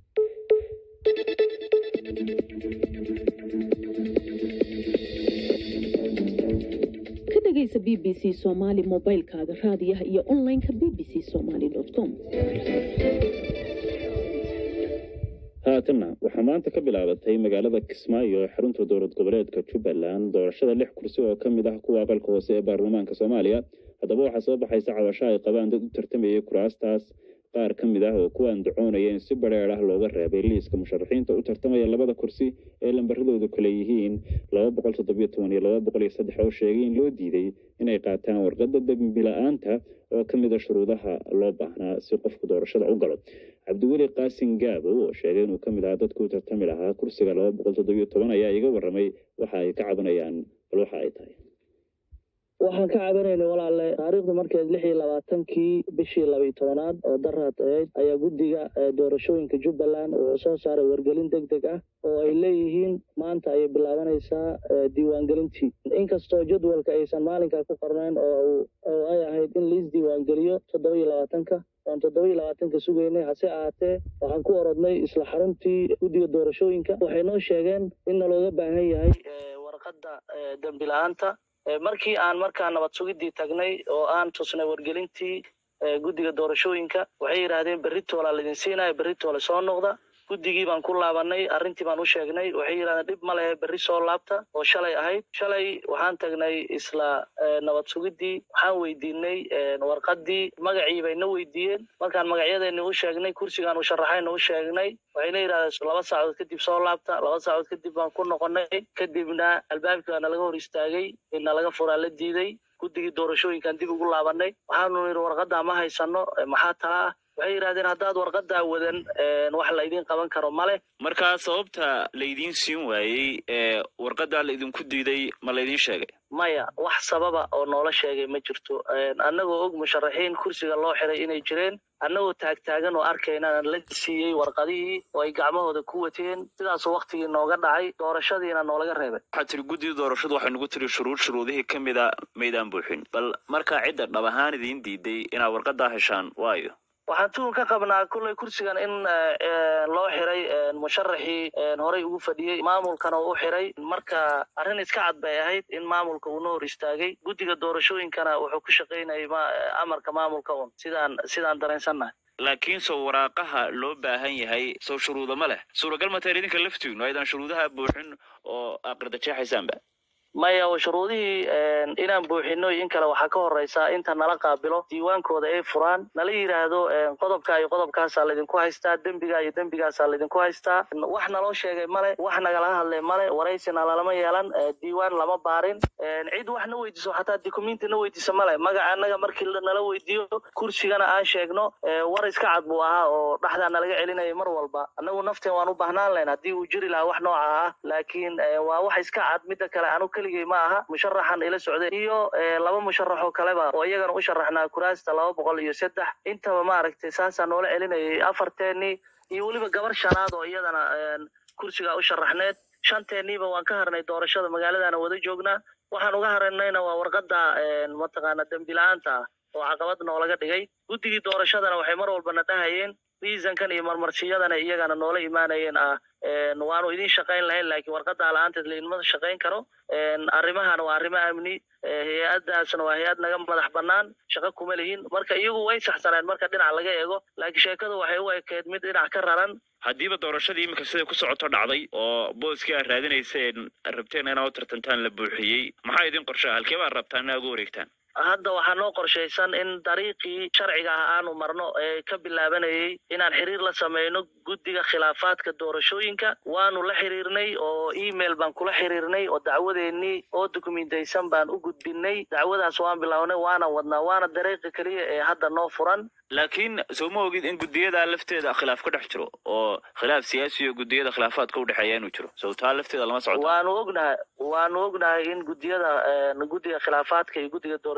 ka dhegaysa b b c somaali mobilkaaga raadiyaha iyo onlineka b b c somaali com haatanna waxaa maanta ka bilaabatay magaalada kismaayo ee xarunta dowlad goboleedka jubbaland doorashada lix kursi oo ka mid ah kuwa aqalka hoose ee baarlamaanka soomaaliya haddaba waxaa soo baxaysa cabasho ay qabaan dad u tartamayay kuraastaas qaar ka mid ah oo kuwa andacoonaya in si badheer ah looga reebay liiska musharaxiinta u tartamaya labada kursi ee lambaradoodu kale yihiin laba boqol toddobiyo toban iyo laba boqol iyo saddex oo sheegay in loo diiday inay qaataan warqadda dembi la-aanta oo ka mid a shuruudaha loo baahnaa si qofku doorashada u galo cabdiweli qaasin gaabo oo sheegay inuu ka mid ahaa dadku u tartami lahaa kursiga laba boqol toddobiyo toban ayaa iga warramay waxa ay ka cabanayaan bal waxa ay tahay waxaan ka cabanaynay walaalle taariikhdu markeed lix iyo labaatankii bishii labiyo tobanaad oo daraad ahayd ayaa guddiga doorashooyinka jubbaland wuxuu soo saaray wargelin deg deg ah oo ay leeyihiin maanta ayay bilaabanaysaa diiwaangelintii inkastoo jadwalka aysan maalinkaa ku qornayn oo oo ay ahayd in liis diiwaangeliyo toddoba iyo labaatanka oon toddoba iyo labaatanka sugaynay hase ahaatee waxaan ku orodnay isla xaruntii guddiga doorashooyinka waxay noo sheegeen in nalooga baahan yahay warqadda dembi la-aanta markii aan markaa nabad sugidii tagnay oo aan tusnay wargelintii guddiga doorashooyinka waxay yidhaahdeen berritoola laydin siinaya berritoole soo noqda guddigii baan ku laabanay arrintii baan u sheegnay waxay yidhahdeen dhib ma lehe berri soo laabta oo shalay ahayd shalay waxaan tagnay isla nabad sugidii waxaan weydiinay warqaddii magacii bayna weydiiyeen markaan magacyadeeni u sheegnay kursigaan u sharaxayna u sheegnay waxayna yidhahdeen laba saacadood kadib soo laabta laba saacadood kadib baan ku noqonay kadibna albaabkii baa nalaga hor istaagay nalaga furaa la diiday guddigii doorashooyinkaan dib ugu laabanay waxaanu nidhi warqaddaa ma haysano maxaa tala ah waxay yidhahdeen haddaad warqadaa wadan wax laydin qaban karo male markaa sababta laydiin siin waayey ee warqadaa laydinku diiday ma laydin sheegay maya wax sababa oo noola sheegay ma jirto annagoo og musharaxiin kursiga loo xiray inay jireen annagoo taagtaagan oo arkaynana la siiyey warqadihii oo ay gacmahooda ku wateen sidaasoo waktigii nooga dhacay doorashadiina noolaga reebay waxaad tiri guddida doorashadu waxay nagu tiri shuruud shuruudihii ka mida maydaan buuxin bal markaa cidda dhab ahaan idiin diiday inaad warqadaa heshaan waayo waxaan tuhun ka qabnaa kulley kursigan in loo xiray musharaxii horey ugu fadhiyey maamulkana uu u xiray marka arrin iska cad bay ahayd in maamulka uuna hor istaagay guddiga doorashooyinkana wuxuu ku shaqaynayay amarka maamulka un sidaan sidaan dareensannahay laakiin sow waraaqaha loo baahan yahay sow shuruuda ma leh suuragal ma tahay idinka laftiinu aydan shuruudaha buuxin oo aqridajeexaysaanba maya shuruudihii inaan buuxino in kale waxaa ka horeysa inta nala qaabilo diiwaankooda ay furaan nala yidhaahdo qodobka iyo qodobkaasaa laydinku haystaa dembiga iyo dembigaasaa laydinku haystaa wax naloo sheegay male wax nagala hadlay male waraysina lalama yeelan diiwaan lama baarin cid wax na weydiiso xataa documenti na weydiisa male magaca annaga markii nala weydiiyo kursigana aan sheegno war iska cad buu ahaa oo dhexdaa nalaga celinayay mar walba annagu nafteen waan u baahnaan lahayn haddii uu jiri lahaa wax nooca ah laakiin waa wax iska cad midda kale anu ma aha musharaxan ila socday iyo laba musharax oo kaleba oo iyagana u sharaxnaa kuraasta laba boqol iyo saddex intaba maaragtay saasaa noola celinayay afarteenii iyo weliba gabar shanaad oo iyadana kursigaa u sharaxneed shanteeniiba waan ka harnay doorashada magaaladana wada joognaa waxaan uga haranayna waa warqadda mataqaana dembi la-aanta ah oo caqabad noolaga dhigay guddigii doorashadana waxay mar walbana dhahayeen riisankan iyo marmarsiyadana iyagana noola imaanayeen ah waanu idin shaqayn lahayn laakiin warqadaa la-aanteed lainma shaqayn karo arrimahana waa arrimo amni hay-adaasna waa hay-ad naga madax banaan shaqo kuma lihin marka iyagu way saxsaneen marka dhinac laga eego laakiin sheekadu waxay u ekeed mid dhinac ka raran haddiiba doorashadii iminka siday ku socoto dhacday oo booskii aad raadinayseen rabteen inaad u tartantaan la buuxiyey maxaa idin qorshaa halkee baad rabtaan inaad ugu wareegtaan hadda waxaa noo qorshaysan in dariiqii sharciga ah aanu marno ee ka bilaabanayay inaan xiriir la sameyno guddiga khilaafaadka doorashooyinka waanu la xiriirnay oo email baan kula xiriirnay oo dacwadeennii oo dokumentaysan baan u gudbinay dacwadaas waan bilownay waana wadnaa waana dariiqa keliya ee hadda noo furan laakiin soo ma ogid in guddiyada lafteeda khilaaf ka dhex jiro oo khilaaf siyaasi iyo guddiyada khilaafaadka udhexeeya inuu jiro sow taa lafteeda lama socoto waanu ognahay waanu ognahay in guddiyada guddiga khilaafaadka iyo guddiga doorasho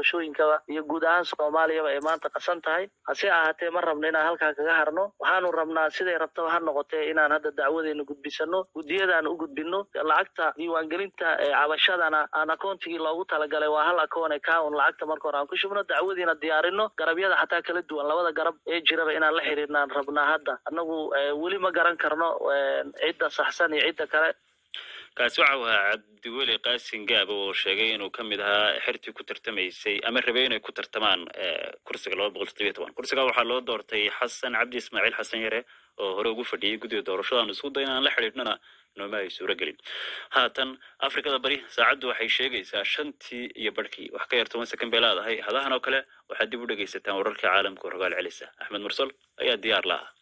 doorashooyinkaba iyo guud ahaan soomaaliyaba ay maanta qasan tahay hase ahaatee ma rabno inaan halkaa kaga harno waxaanu rabnaa siday rabtaba ha noqotee inaan hadda dacwadeena gudbisano guddiyadaan u gudbino lacagta diiwaangelinta ee cabashadana aan akoontigii loogu talagalay waa hal akoon account lacagta marka hore aan ku shubno dacwadiina diyaarino garabyada xataa kala duwan labada garab ee jiraba inaan la xiriirnaan rabnaa hadda annagu weli ma garan karno cidda saxsan iyo cidda kale kaasi waxa uu ahaa cabdiweli qaasin gaab oo sheegay inuu ka mid ahaa xertii ku tartamaysay ama rabay inay ku tartamaan kursiga laba boqol toddobiyo toban kursiga waxaa loo doortay xasan cabdi ismaaciil xasan yare oo hore ugu fadhiyey guddiga doorashadaan isku day inaan la xidhiidhnana nooma ay suuro gelin haatan afrikada bari saacaddu waxay sheegaysaa shantii iyo barhkii wax ka yar toban sekon bay leedahay hadahan oo kale waxaad dib u dhegaysataan wararka caalamka oo rogaal celisa axmed mursal ayaa diyaar la ah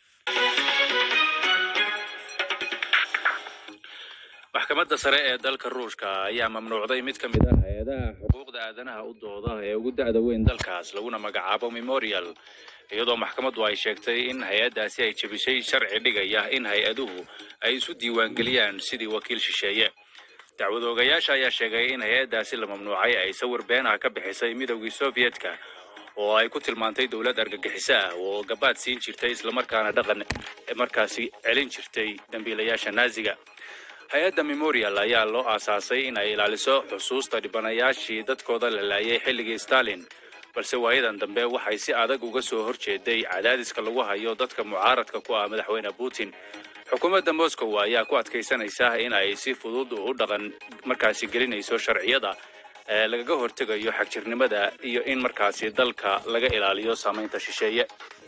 maxkamadda sare ee dalka ruushka ayaa mamnuucday mid ka mid ah hay-adaha xuquuqda aadanaha u dooda ee ugu da'da weyn dalkaas laguna magacaabo memorial iyadoo maxkamaddu ay sheegtay in hay-addaasi ay jebisay sharci dhigaya in hay-aduhu ay isu diiwaangeliyaan sidii wakiil shisheeye dacwad oogayaasha ayaa sheegay in hay-addaasi la mamnuucay ay sawir been ah ka bixisay midowgii sovyetka oo ay ku tilmaantay dowlad argagixiso ah oo gabaad siin jirtay islamarkaana dhaqan markaasi celin jirtay dambiilayaasha naaziga hay-adda memorial ayaa loo aasaasay in ay ilaaliso xusuusta dhibanayaashii dadkooda la laayay xilligii stalin balse waayadan dambe waxay si adag uga soo horjeeday cadaadiska lagu hayo dadka mucaaradka ku ah madaxweyne putin xukuumadda moscow ayaa ku adkaysanaysa in ay si fudud u dhaqan markaasi gelinayso sharciyada ee lagaga hortegayo xagjirnimada iyo in markaasi dalka laga ilaaliyo saamaynta shisheeye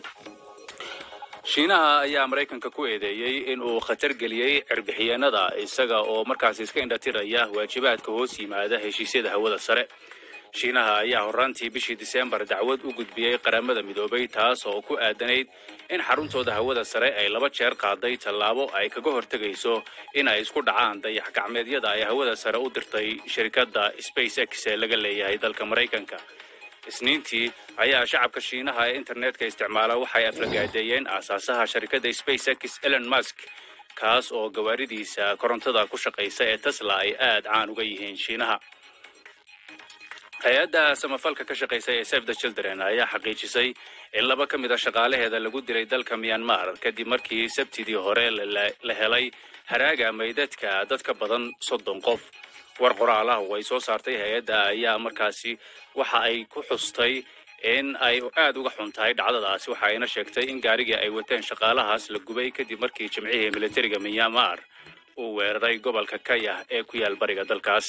shiinaha ayaa maraykanka ku eedeeyey in uu khatar geliyey cirbixiyeenada isaga oo markaasi iska indhatiraya waajibaadka hoos yimaada heshiisyada hawada sare shiinaha ayaa horraantii bishii diseembar dacwad u gudbiyey qaramada midoobay taas oo ku aadanayd in xaruntooda hawada sare ay laba jeer qaaday tallaabo ay kaga hortegayso in ay isku dhacaan dayax gacmeedyada ay hawada sare u dirtay shirkadda space x ee laga leeyahay dalka maraykanka isniintii ayaa shacabka shiinaha ee internetka isticmaala waxay aflagaadeeyeen aasaasaha sharikadda space x elon musk kaas oo gawaaridiisa korontada ku shaqaysa ee tesla ay aad caan uga yihiin shiinaha hay-adda samafalka ka shaqaysa ee save the children ayaa xaqiijisay in laba ka mid a shaqaalaheeda lagu dilay dalka myanmar kadib markii sabtidii hore la helay haraaga maydadka dad ka badan soddon qof war qoraalaha oo ay soo saartay hay-adda ayaa markaasi waxa ay ku xustay in ay aad uga xun tahay dhacdadaasi waxa ayna sheegtay in gaarigii ay wateen shaqaalahaas la gubay kadib markii jimcihii militariga myanmar uu weeraray gobolka kayah ee ku yaal bariga dalkaas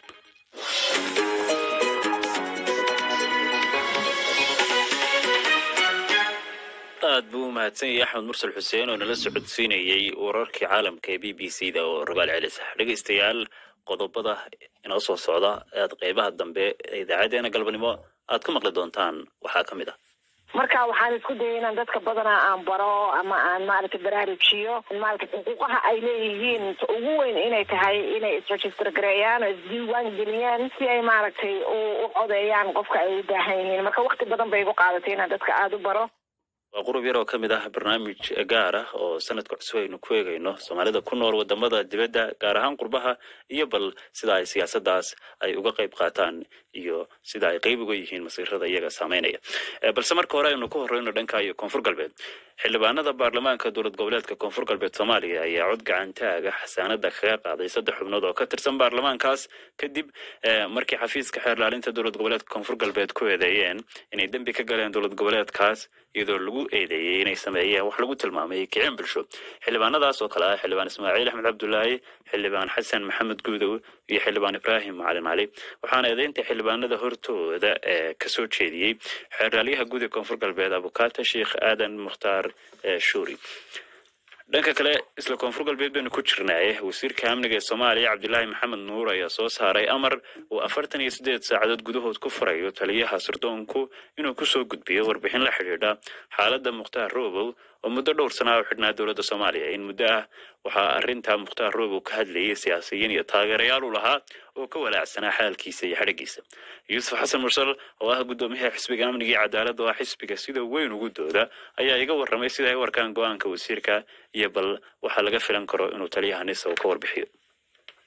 aad buu u mahadsan yahay axmed mursal xuseen oo nala socodsiinayey wararkii caalamka ee b b c da oo rogaal celisa dhegaystayaal qodobada inoo soo socda aad qeybaha dambe ee idaacadeena galbanimo aad ku maqli doontaan waxaa ka mid ah marka waxaan isku dayay inaan dadka badanaa aan baro ama aan maaragtay baraarujiyo maaragtay xuquuqaha ay leeyihiin ugu weyn inay tahay inay isregister gareeyaan oo isdiiwaan geliyaan si ay maaragtay u u codeeyaan qofka ay u baahan yihiin marka wakti badan bay igu qaadatay inaan dadka aada u baro waa qurub yar oo ka mid ah barnaamij gaar ah oo sanadka cusub aynu ku eegayno soomaalida ku nool wadamada dibadda gaar ahaan qurbaha iyo bal sida ay siyaasaddaas ay uga qayb qaataan iyo sida ay qayb uga yihiin masiirada iyaga saameynaya balse marka hore aynu ku horeyno dhanka iyo koonfur galbeed xildhibaanada baarlamaanka dowlad goboleedka koonfur galbeed soomaaliya ayaa cod gacantaaga xasaanada kaga qaaday saddex xubnood oo ka tirsan baarlamaankaas kadib markii xafiiska xeerlaalinta dowlad goboleedka koonfur galbeed ku eedeeyeen inay dembi ka galeen dowlad goboleedkaas iyadoo lagu eedeeyey inay sameeyeen wax lagu tilmaamay kicin bulsho xildhibaanadaas oo kale ah xildhibaan ismaaciil axmed cabdulaahi xildhibaan xasan maxamed guudow iyo xildhibaan ibraahim macalin cali waxaana eedeynta xildhibaanada hortooda ee kasoo jeediyey xeeraalyaha guud ee koonfur galbeed abukaata sheikh aadan mukhtaar shuuri dhanka kale isla koonfur galbeed baynu ku jirnaaye wasiirka amniga ee soomaaliya cabdilaahi maxamed nuur ayaa soo saaray amar uu afartan iyo siddeed saacadood gudahood ku furayo taliyaha sirdoonku inuu kusoo gudbiyo warbixin la xidhiidha xaaladda mukhtaar roobow oo muddo dhowr sanaa u xidhnaa dowladda soomaaliya in muddo ah waxaa arrintaa mukhtaar roobow ka hadlayay siyaasiyiin iyo taageerayaal u lahaa oo ka walaacsanaa xaalkiisa iyo xadhigiisa yuusuf xasan mursal oo ah guddoomiyaha xisbiga amniga iyo cadaaladda oo ah xisbiga sida weyn ugu dooda ayaa iga warramay sida ay u arkaan go-aanka wasiirka iyo bal waxaa laga filan karo inuu taliyaha nisa uu ka warbixiyo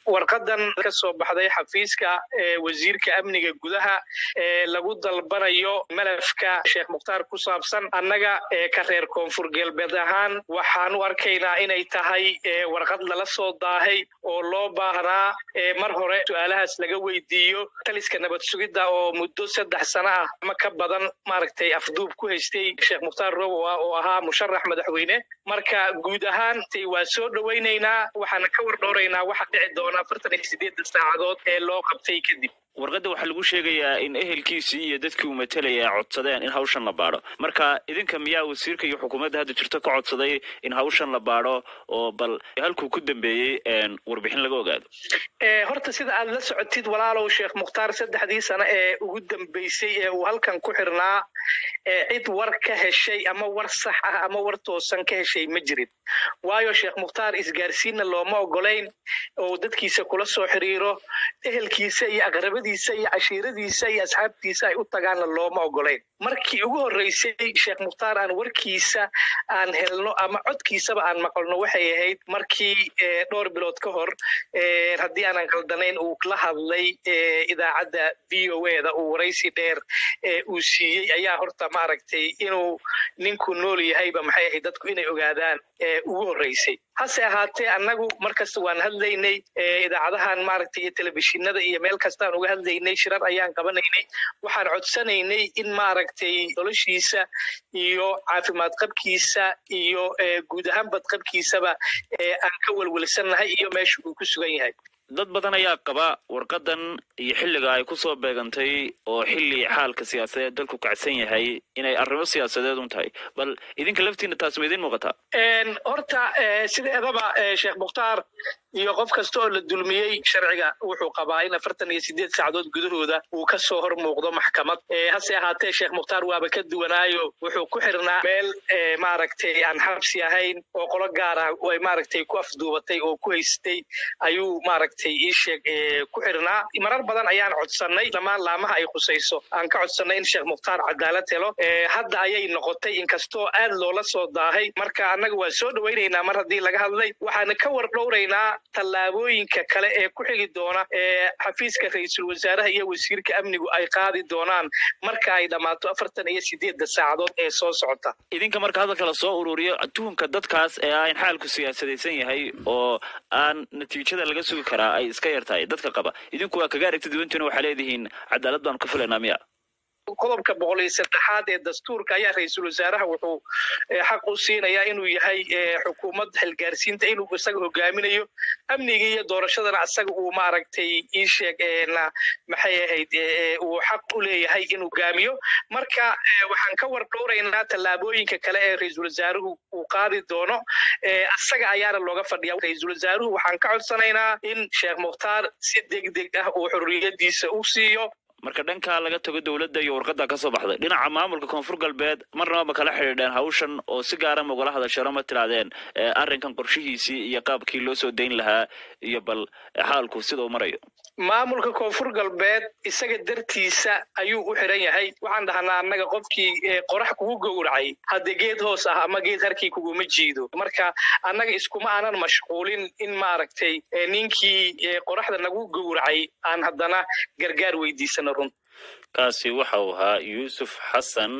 warqadan ka soo baxday xafiiska wasiirka amniga gudaha ee lagu dalbanayo malafka sheekh mukhtaar ku saabsan annaga ka reer koonfur galbeed ahaan waxaan u arkaynaa inay tahay warqad lala soo daahay oo loo baahnaa mar hore su-aalahaas laga weydiiyo taliska nabad sugidda oo muddo saddex sano ah ama ka badan maaragtay afduub ku haystay sheekh mukhtaar robow ah oo ahaa musharax madaxweyne marka guud ahaan waa soo dhowaynaynaa waxaana ka war dhowraynaa waxa dhici doona afartan iyo sideedda saacadood ee loo qabtay kadib warqadda waxaa lagu sheegayaa in ehelkiisii iyo dadkii uu matalaya ay codsadeen in hawshan la baadho marka idinka miyaa wasiirka iyo xukuumadda hadda jirto ka codsaday in hawshan la baadho oo bal halkuu ku dambeeyey warbixin laga ogaado horta sida aad la socotid walaalow sheekh mukhtaar saddexdii sano ee ugu dambeysay ee uu halkan ku xirnaa cid war ka heshay ama war sax ah ama war toosan ka heshay ma jirin waayo sheekh mukhtaar isgaarsiinna looma ogolayn oo dadkiisa kula soo xiriiro ehelkiisa iyo aqrabadiisa iyo cashiiradiisa iyo asxaabtiisa ay u tagaanna looma ogolayn markii ugu horreysay sheekh mukhtaar aan warkiisa aan helno ama codkiisaba aan maqalno waxay ahayd markii dhowr bilood ka hor haddii aanan qaldanayn uu la hadlay idaacadda v o eda uu waraysi dheer uu siiyey ayaa horta maaragtay inuu ninku nool yahayba maxay ahayd dadku inay ogaadaan ugu horreysay hase ahaatee annagu markasta waan hadlaynay idaacadahan maaragtay iyo telefishinada iyo meel kastaan uga hadlaynay shirar ayaan qabanaynay waxaan codsanaynay in maaragtay noloshiisa iyo caafimaad qabkiisa iyo guud ahaan badqabkiisaba aan ka welwelsannahay iyo meesha uu ku sugan yahay dad badan ayaa qaba warqadan iyo xilliga ay ku soo beegantay oo xilli xaalka siyaasadeed dalku kacsan yahay inay arrimo siyaasadeed un tahay bal idinka laftiina taas ma idin muuqataa horta sideedaba sheekh mukhtaar iyo qof kasta oo la dulmiyey sharciga wuxuu qabaa in afartan iyo sideed saacadood gudahooda uu ka soo hor muuqdo maxkamad hase ahaatee sheekh mukhtaar waaba ka duwanaayo wuxuu ku xirnaa meel maaragtay aan xabsi ahayn oo qolo gaar ah ay maaragtay ku afduubatay oo ku haystay ayuu maaragtay ii sheeg ku xirnaa marar badan ayaan codsannay dhammaan laamaha ay khusayso aan ka codsannay in sheekh mukhtaar cadaalad helo hadda ayay noqotay inkastoo aad loola soo daahay marka annaga waa soo dhowaynaynaa mar haddii laga hadlay waxaana ka war dhowraynaa tallaabooyinka kale ee ku xigi doona ee xafiiska ra-iisul wasaaraha iyo wasiirka amnigu ay qaadi doonaan marka ay dhammaato afartan iyo sideedda saacadood ee soo socota idinka marka hadalka la soo ururiyo tuhunka dadkaas ee ah in xaalku siyaasadaysan yahay oo aan natiijada laga sugi karaa ay iska yar tahay dadka qaba idinku waa kaga aragti duwantiina waxaa leedihiin cadaalad baanu ka filaynaa miya qodobka boqol iyo saddexaad ee dastuurka ayaa ra-iisul wasaaraha wuxuu xaq u siinayaa inuu yahay xukuumad xilgaarsiinta inuu isaga hogaaminayo amniga iyo doorashadana isaga uu maaragtay ii sheeg maxay ahayd uu xaq u leeyahay inuu hogaamiyo marka waxaan ka war dhowraynaa tallaabooyinka kale ee ra-iisul wasaaruhu uu qaadi doono isaga ayaana looga fadhiya ra-iisul wasaaruhu waxaan ka codsanaynaa in sheekh mukhtaar si degdeg ah uu xorriyadiisa u siiyo marka dhankaa laga tago dowladda iyo warqadda ka soo baxday dhinaca maamulka koonfur galbeed marnaba ma kala xidhiidheen hawshan oo si gaara ma ugala hadasharo ma tirahdeen arrinkan qorshihiisii iyo qaabkii loo soo dayn lahaa iyo bal xaalku sida uu marayo maamulka koonfur galbeed isaga dartiisa ayuu u xiran yahay waxaan dhahnaa annaga qofkii qorax kugu gowracay hadde geed hoos ah ama geed harkii kuguma jiido marka annaga iskuma aanan mashquulin in maaragtay ninkii qoraxda nagu gowracay aan haddana gargaar weydiisano run kaasi waxa uu ahaa yuusuf xasan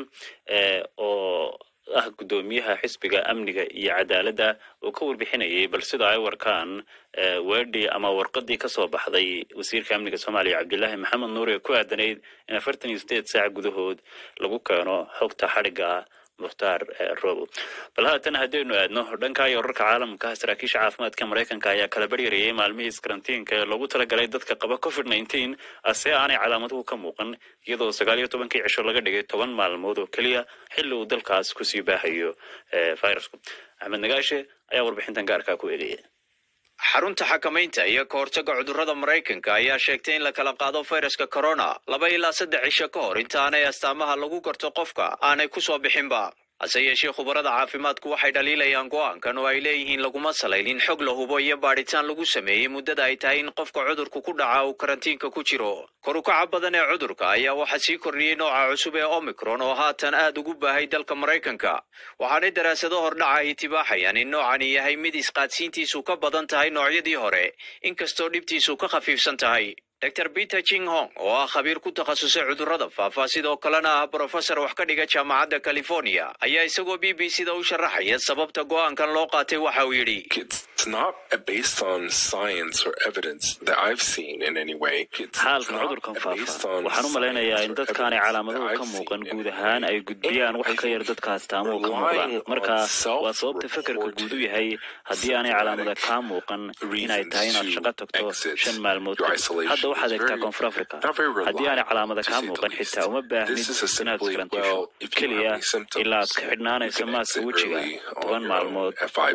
oo ah guddoomiyaha xisbiga amniga iyo cadaaladda oo ka warbixinayay bal sida ay warkaan weedhi ama warqadii ka soo baxday wasiirka amniga soomaaliya cabdilaahi maxamed nuur ee ku aadanayd in afartan iyo sideed saac gudahood lagu keeno xogta xadhigga ah mukhtaar robo bal haatan haddaynu aadno dhanka iyo wararka caalamka saraakiisha caafimaadka maraykanka ayaa kala baryarayay maalmihii iskarantiinka ee loogu talagalay dadka qaba covid nneteen ase aanay calaamaduhu ka muuqan iyadoo sagaal iyo tobankii cisho laga dhigay toban maalmood oo keliya xilli uu dalkaas kusii baahayo virusku axmed nagaashe ayaa warbixintan gaarkaa ku eegaya xarunta xakamaynta iyo ka hortagga cudurrada maraykanka ayaa sheegtay in la kala qaado fayraska corona laba ilaa saddex cisho ka hor inta aanay astaamaha lagu garto qofka aanay ku soo bixinba hase yeeshee khubarada caafimaadku waxay dhaliilayaan go'aankan oo ay leeyihiin laguma salaynin xog la hubo iyo baadhitaan lagu sameeyey muddada ay tahay in qofka cudurku ku dhaca uu karantiinka ku jiro kor u kaca badan ee cudurka ayaa waxaa sii kordhiyey nooca cusub ee omicron oo haatan aad ugu baahay dalka maraykanka waxaanay daraasado hordhaca ay tibaaxayaan in noocani yahay mid isqaadsiintiisu ka badan tahay noocyadii hore inkastoo dhibtiisu ka khafiifsan tahay dr peter jing hong oo ah khabiir ku takhasusay cudurrada faafa sidoo kalena ah brofesor wax ka dhiga jaamacadda california ayaa isagoo b b c da u sharaxaya sababta go'aankan loo qaatay waxa uu yidhi It's not based on science or evidence that I've seen in any way. It's xaalka not cudurkan based faafa on waxaan u malaynayaa in science or dadkaanay evidence calaamaduhu that ka I've muuqan seen guud ahaan ay gudbiyaan wax ka yar dadka astaamuhu ka muuqdaan marka waa sababta fekerka guud u yahay haddii aanay calaamada kaa muuqan inay tahay inaad shaqo tagto shan maalmood kadib. hadda waxaad eegtaa koonfur africa haddii aanay calaamada kaa muuqan xitaa uma baahnid inaad karantiisho keliya ilaa aad ka xidhnaanaysa maaska wejiga toban maalmood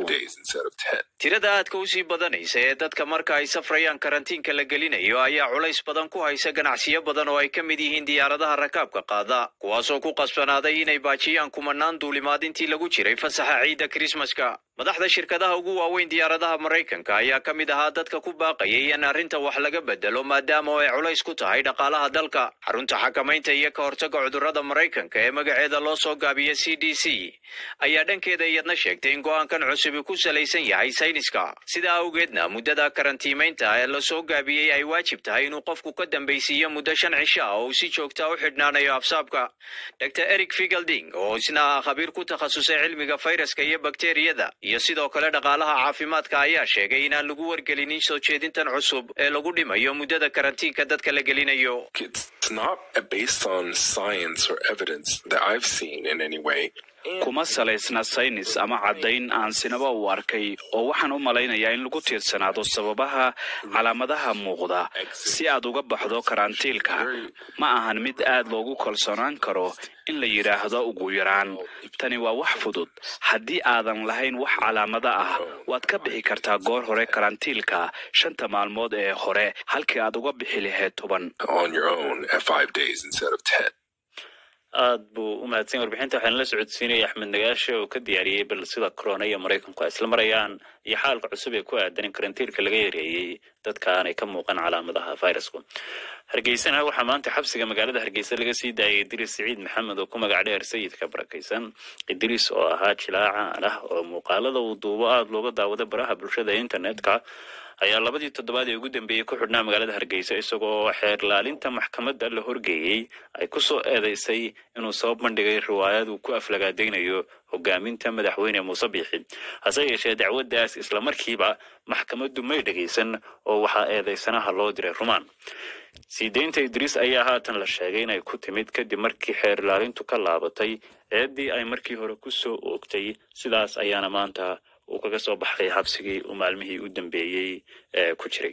tirada aadka u sii badanaysa ee dadka marka ay safrayaan karantiinka la gelinayo ayaa culays badan ku haysa ganacsiyo badan oo ay ka mid yihiin diyaaradaha rakaabka qaada kuwaasoo ku qasbanaaday inay baajiyaan kumanaan duulimaad intii lagu jiray fasaxa ciidda krismaska madaxda shirkadaha ugu waaweyn diyaaradaha maraykanka ayaa ka mid ahaa dadka ku baaqayay in arrinta wax laga bedelo maadaama ay culays ku tahay dhaqaalaha dalka xarunta xakamaynta iyo ka hortagga cudurrada maraykanka ee magaceeda loo soo gaabiya c d c ayaa dhankeeda iyadna sheegtay in go'aankan cusubi ku salaysan yahay sayniska sidaa awgeedna muddada karantiimaynta ee lasoo gaabiyey ay waajib tahay inuu qofku ka dambaysiiyo muddo shan cisho ah oo uu si joogta u xidhnaanayo afsaabka dr eric figelding oo isna ah khabiir ku takhasusay cilmiga fayraska iyo bakteriyada iyo sidoo kale dhaqaalaha caafimaadka ayaa sheegay inaan lagu wargelinin soo jeedintan cusub ee lagu dhimayo muddada karantiinka dadka la gelinayo It's not based on science or evidence that I've seen in any way. kuma salaysna saynis ama caddayn aan sinaba u arkay oo waxaan u malaynayaa in lagu tiirsanaado sababaha calaamadaha muuqda si aad uga baxdo karantiilka ma ahan mid aad loogu kalsoonaan karo in la yidhaahdo ugu yaraan tani waa wax fudud haddii aadan lahayn wax calaamada ah waad ka bixi kartaa goor hore karantiilka shanta maalmood ee hore halkii aad uga bixi lahayd toban on your own at five days instead of ten. aad buu u mahadsan yahay warbixinta waxaan la socodsiinaya axmed nagaashe oo ka diyaariyey bal sida corona iyo maraykanku ay isla marayaan iyo xaalka cusub ee ku aadan in karantiilka laga yareeyey dadka aanay ka muuqan calaamadaha fayrasku hargeysana waxaa maanta xabsiga magaalada hargeysa laga sii daayay idriis siciid maxamed oo ku magac dheer sayidka barakaysan idriis oo ahaa jilaaca ah oo muuqaalada uu duubo aada looga daawada baraha bulshada ee internetka ayaa labadii toddobaad ee ugu dambeeyey ku xidhnaa magaalada hargeysa isagoo xeer laalinta maxkamadda la horgeeyey ay ku soo eedeysay inuu soo bandhigay riwaayad uu ku aflagaadaynayo hogaaminta madaxweyne muuse biixi hase yeeshee dacwaddaas islamarkiiba maxkamaddu may dhegaysan oo waxaa eedeysanaha loo diray rumaan sii deynta idriis ayaa haatan la sheegay inay ku timid kadib markii xeer laalintu ka laabatay eeddii ay markii hore ku soo oogtay sidaas ayaana maanta uu kaga soo baxay xabsigii uu maalmihii u dambeeyey ee ku jiray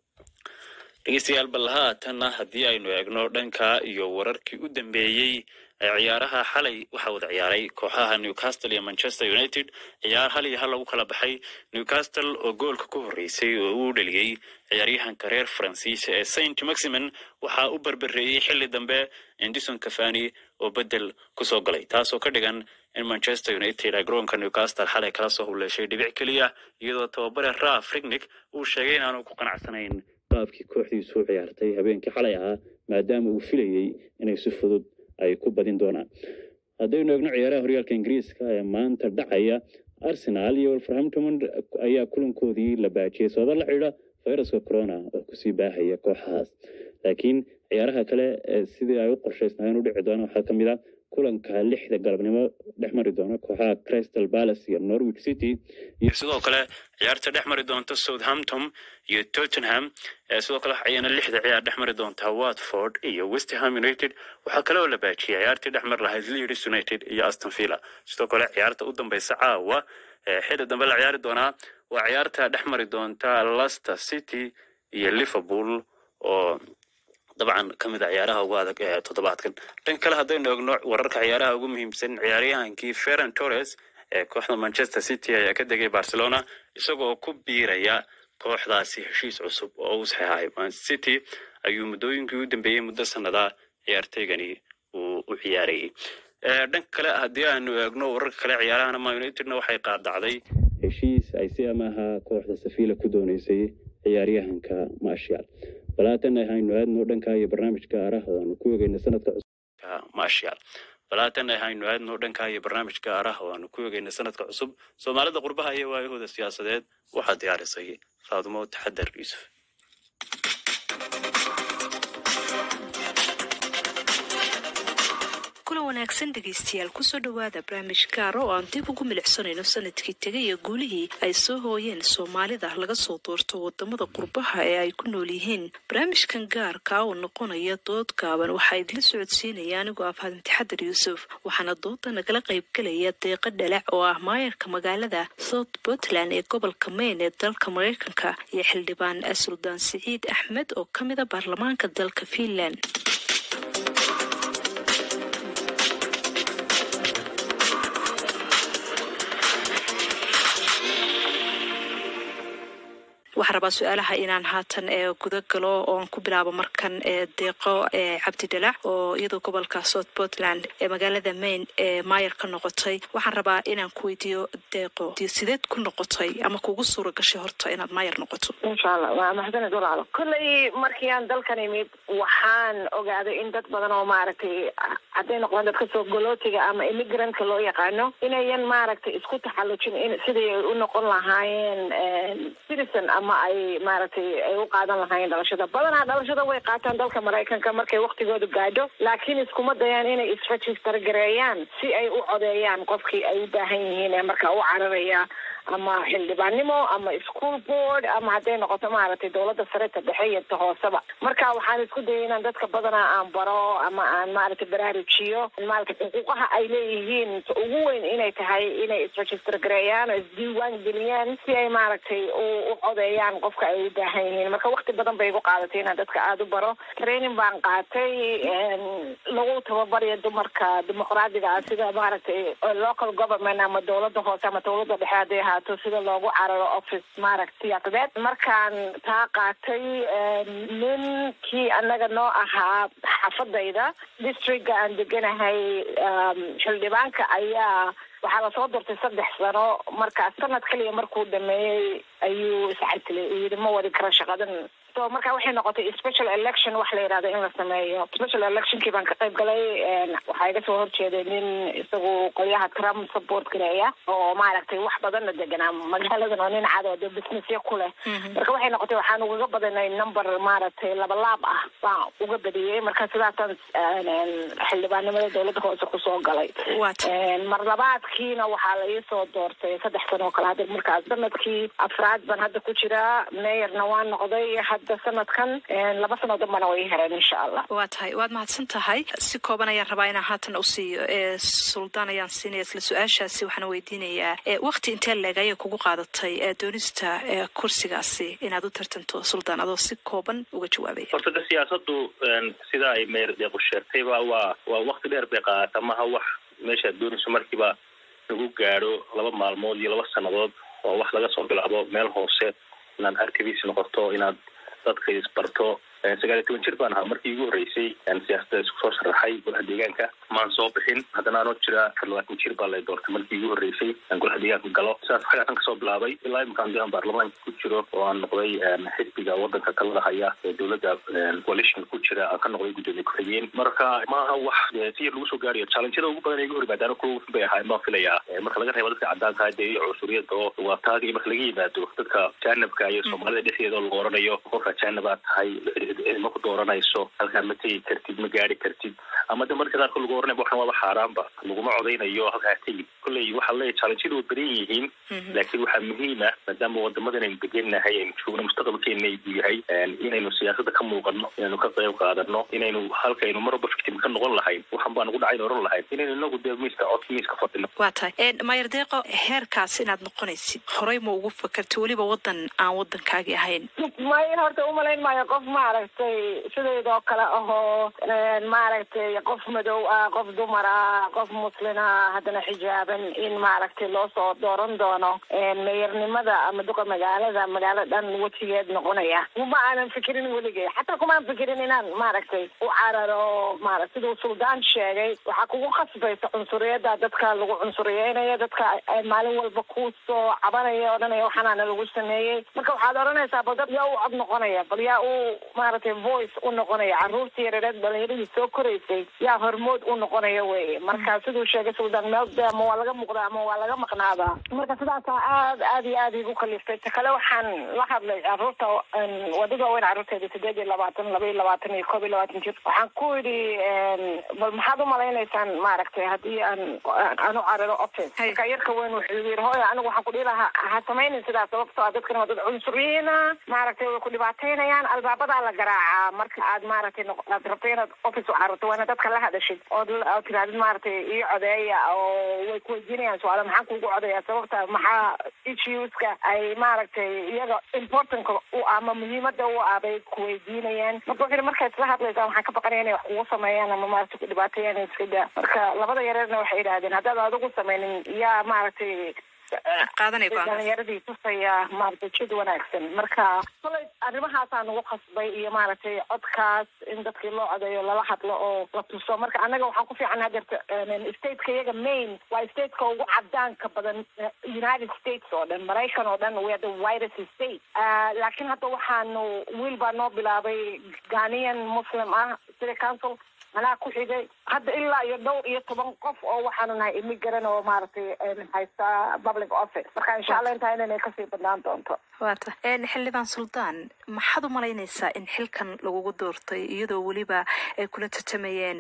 dhegeystayaal bal haatanna haddii aynu eegno dhanka iyo wararkii u dambeeyey ee ciyaaraha xalay waxaa wada ciyaaray kooxaha newcastle iyo manchester united ciyaar hal iyo hal lagu kala baxay newcastle oo goolka ku horreysay oo uu dheliyey ciyaaryahanka reer faransiisa ee saint maximin waxaa u berbereeyey xilli dambe endison cafani oo bedel kusoo galay taasoo ka dhigan in manchester united ay garoonka newcastle xalay kala soo huleeshay dhibic keliya iyadoo tababare raf rignick uu sheegay inaanu ku qanacsanayn qaabkii kooxdiisu u ciyaartay habeenkii xalay ahaa maadaama uu filayey inay si fudud ay ku badin doonaan haddaynu eegno ciyaaraha horyaalka ingiriiska ee maanta dhacaya arsenal iyo wolverhampton ayaa kulankoodii la baajiyey sababa la xidhiidha fayraska corona oo kusii baahaya kooxahaas laakiin ciyaaraha kale ee sidii ay u qorshaysnaayeen u dhici doona waxaa ka mid ah kulanka lixda galabnimo dhex mari doona kooxaha crystal palace iyo norwich city iyo sidoo kale ciyaarta dhex mari doonta southampton iyo tottenham ee sidoo kale ayana lixda ciyaar dhex mari doonta watford iyo westham united waxaa kale oo la baajiyay ciyaartii dhex mari lahayd leeds united iyo aston villa sidoo kale ciyaarta u dambeysa caawa ee xilli dambe la ciyaari doonaa waa ciyaarta dhex mari doonta leicester city iyo liverpool oo dabcan ka mid a ciyaaraha ugu adag ee toddobaadkan dhan kale haddaynu eegno wararka ciyaaraha ugu muhiimsan ciyaaryahankii ferran torres ee kooxda manchester city ayaa ka degay barcelona isagoo ku biiraya kooxdaasi heshiis cusub oo uu saxeexay man city ayuu muddooyinkii u dambeeyey muddo sanada ciyaartaygani uu u ciyaarayay dhanka kale haddii aanu eegno wararka kale ciyaarahana man unitedna waxay qaadacday heshiis ay si amaha kooxda safiila ku dooneysay ciyaaryahanka marshal balaatan ahaynu aadno dhanka iyo barnaamijka araha oo aanu ku egeyna sanadka marshal balaatan ahaynu aadno dhanka iyo barnaamijka araha oo aanu ku egeyna sanadka cusub soomaalida qurbaha iyo waayahooda siyaasadeed waxaa diyaarisay faadumo taxadar yuusuf kulan wanaagsan dhegaystayaal kusoo dhowaada barnaamij gaara oo aan dib ugu milicsanayno sanadkii tegay iyo guulihii ay soo hooyeen soomaalida laga soo doorto wadamada qurbaha ee ay ku nool yihiin barnaamijkan gaarka oo noqonaya dood gaaban waxaa idila socodsiinaya anigoo ah faadin taxadar yuusuf waxaana dooda nagala qaybgelaya deeqa dhalac oo ah maayarka magaalada south puntland ee gobolka maine ee dalka mareykanka iyo xildhibaan suldaan siciid axmed oo ka mida baarlamaanka dalka fiinland waxaan rabaa su-aalaha inaan haatan ee guda galo ooan ku bilaabo markan ee deeqo ee cabdi dhalac oo iyadoo gobolka south portland ee magaalada maine ee maayar ka noqotay waxaan rabaa inaan ku weydiiyo deeqo sideed ku noqotay ama kugu suura gashay horta inaad maayar noqoto insha allah waa mahadsanid walaalo kolley markii aan dalkan imid waxaan ogaaday in dad badan oo maaragtay hadday noqdaan dadka soo golootiga ama immigrantka loo yaqaano inayan maaragtay isku taxallujin in sidii ay u noqon lahaayeen citizen ama ay maaragtay ay u qaadan lahaayeen dhalashada badanaa dhalashada way qaataan dalka maraykanka markay waktigoodu gaadho laakiin iskuma dayaan inay isregister gareeyaan si ay u codeeyaan qofkii ay u baahan yihiin ee marka u cararaya ama xildhibaannimo ama school board ama hadday noqoto maaragtay dowladda sare ta dhexe iyo ta hooseba marka waxaan isku dayay inaan dadka badanaa aan baro ama aan maaragtay baraarujiyo maaragtay xuquuqaha ay leeyihiin ugu weyn inay tahay inay isregister gareeyaan oo isdiiwaan geliyaan si ay maaragtay u u codeeyaan qofka ay u baahan yihiin marka wakti badan bay igu qaadatay inaan dadka aada u baro training baan qaatay lagu tababarayo dumarka dimuqraadiga ah sida maaragtay local government ama dowladda hoose ama dowladda dhexe hadday ahaato sida loogu cararo office maaragta siyaasadeed markaan taa qaatay ninkii annaga noo ahaa xaafadayda districtga aan deganahay xildhibaanka ayaa waxaa lasoo doortay saddex sano markaas sanad kaliya markuu dhameeyey ayuu iscartilay uu yidhi ma wadi karo shaqadan so marka waxay noqotay special election wax la yidhahdo in la sameeyo special electionkii baan ka qayb galay waxaa iga soo horjeeday nin isagu qolyaha trump support gareeya oo maaragtay wax badanna deganaa magaaladan oo nin cad oo dee businessya ku leh marka waxay noqotay waxaan ugaga badanay number maaragtay laba laab ah baan uga badiyey marka sidaasaan xildhibaannimada dowladda hoose kusoo galay mar labaadkiina waxaa la iisoo doortay saddex sano oo kale hadda markaas sanadkii afraad baan hadda ku jiraa meeyarna waan noqday hadda sanadkan laba sano dambana way hereen insha allah waa tahay waad mahadsan tahay si kooban ayaan rabaa inaan haatan u siiyo ee suldaan ayaan siinaya isla su-aashaasi waxaan weydiinayaa wakti intee leeg ayay kugu qaadatay doonista kursigaasi inaad u tartanto suldaan adoo si kooban uga jawaabaya horta de siyaasadu sida ay meyer deequ sheegtayba waa waa wakti dheer bay qaadata maha wax meeshaad doonayso markiiba lagu gaadho laba maalmood iyo laba sannadood oo wax laga soo bilaabo meel hoose inaad arkabiis noqoto inaad dadka isbarto sagaal iyo toban jir baan ahaa markii igu horreysay siyaasada isku soo sharaxay golaha deegaanka maan soo bixin haddana anoo jira afar labaatan jir baa lay doortay markii igu horreysay aan golaha deegaanka galo sidaas xagaasan kasoo bilaabay ilaa iminkaan de aan baarlamaanka ku jiro oo aan noqday xisbiga wadanka talada haya ee dowladda coalition ku jira aan ka noqday guddoomiye ku-xigeen marka maaha wax si yar lagu soo gaarayo challengeyada ugu badan iga hor yimaadaana kuwa bay ahaayeen baan filayaa marka laga reebo dadka caddaanka dee iyo cunsuriyada oo waataagi marka laga yimaado dadka jaanabka iyo soomaalida dhexdeeda oo lagu oranayo qofka jaanabaad tahay ma ku dooranayso halkaa ma tegi kartid ma gaari kartid ama de marka qaarkood lagu oranaya waxan waaba xaaraanba laguma codaynayo halkaa tegi kolley waxaa leeyahy challengeyadu way badan yihiin laakiin waxaa muhiima maadaama wadamadan aynu degennahay aynu joogno mustaqbalkeena uu yahay inaynu siyaasada ka muuqano inaynu ka qayb qaadano inaynu halkaynu marwalba victim ka noqon lahayn waxan baa nagu dhacayn oran lahayn inaynu inagu dee miiska cod miiska fadhino waa tahay mayer deeqo heerkaas inaad noqonaysid horey ma ugu fakarta weliba wadan aan wadankaagi ahayn may horta umalayn maayo qof maarag maaragtay sidaydoo kale ahoo maaragtay qof madow ah qof dumar ah qof muslin ah haddana xijaaban in maaragtay loo soo dooran doono meeyarnimada ama duqa magaalada magaalo dhan wejigeed noqonaya kuma aanan fikirin weligay xataa kumaan fikirin inaan maaragtay u cararo maara siduu suldaan sheegay waxaa kugu khasbaysa cunsuriyada dadka lagu cunsuriyeynayo dadka maalin walba ku soo cabanaya odhanaya waxaanaana lagu sameeyey marka waxaad odhanaysaa bal dad yaa u cod noqonaya bal yaa u maaragtay voice u noqonaya caruurtii yareereed dhalinyaradii soo koraysay yaa hormood u noqonaya weye marka siduu sheegay suldaan meelda ama waa laga muuqdaa ama waa laga maqnaadaa marka sidaasaa aad aad iyo aad igu kaliftay ta kale waxaan la hadlay caruurta wadada waaweyn caruurteeda sideed iyo labaatan laba iyo labaatan iyo koob iyo labaatan jir waxaan ku yidhi bal maxaad u malaynaysaan maaragtay haddii aan aan u cararo office marka yarka weyn wuxuu yiri hooyo anigu waxaan ku dhihi lahaa ha samaynin sidaas sababtoo ah dadkan waa dad cunsuriyiina maaragtay way ku dhibaateynayaan albaabadaa la garaacaa marka aad maaragtay aad rabto inaad office u cararto waa inaad dadka la hadashid ood ood tirahdid maaragtay ii codeeya oo way kuweydiinayaan su-aalo maxaan kuugu codeeya sababta maxaa issueska ay maaragtay iyaga importantka u ama muhiimada u ah bay kuweydiinayaan marka wuxuu yidhi markaad isla hadlaysaan waxaan ka baqanaya inay wax kugu sameeyaan ama maaragtay ku dhibaateeyaan iska daa marka labada yareerna waxay yidhahdeen haddaad adigu sameynin yaa maaragtay dhalinyaradii tusaya maaragtay jid wanaagsan marka kolay arrimahaasaa nagu khasbay iyo maaragtay codkaas in dadkii loo codeeyo lala hadlo oo la tuso marka annaga waxaan ku fiican hadeerta stateka iyaga main waa stateka ugu cadaanka badan united states oo dhan maraykan oo dhan we are the widest state laakiin hadda waxaanu wiil baa noo bilaabay ghanian muslim ah city council anaa ku xigay hadda ilaa iyo dhowr iyo toban qof oo waxaanu nahay immigrant oo maaragtay haysta public office marka insha allah intaa inanay kasii badnaan doonto waata xildhibaan suldaan maxaad u malaynaysaa in xilkan lagugu doortay iyadoo weliba ay kula tartamayeen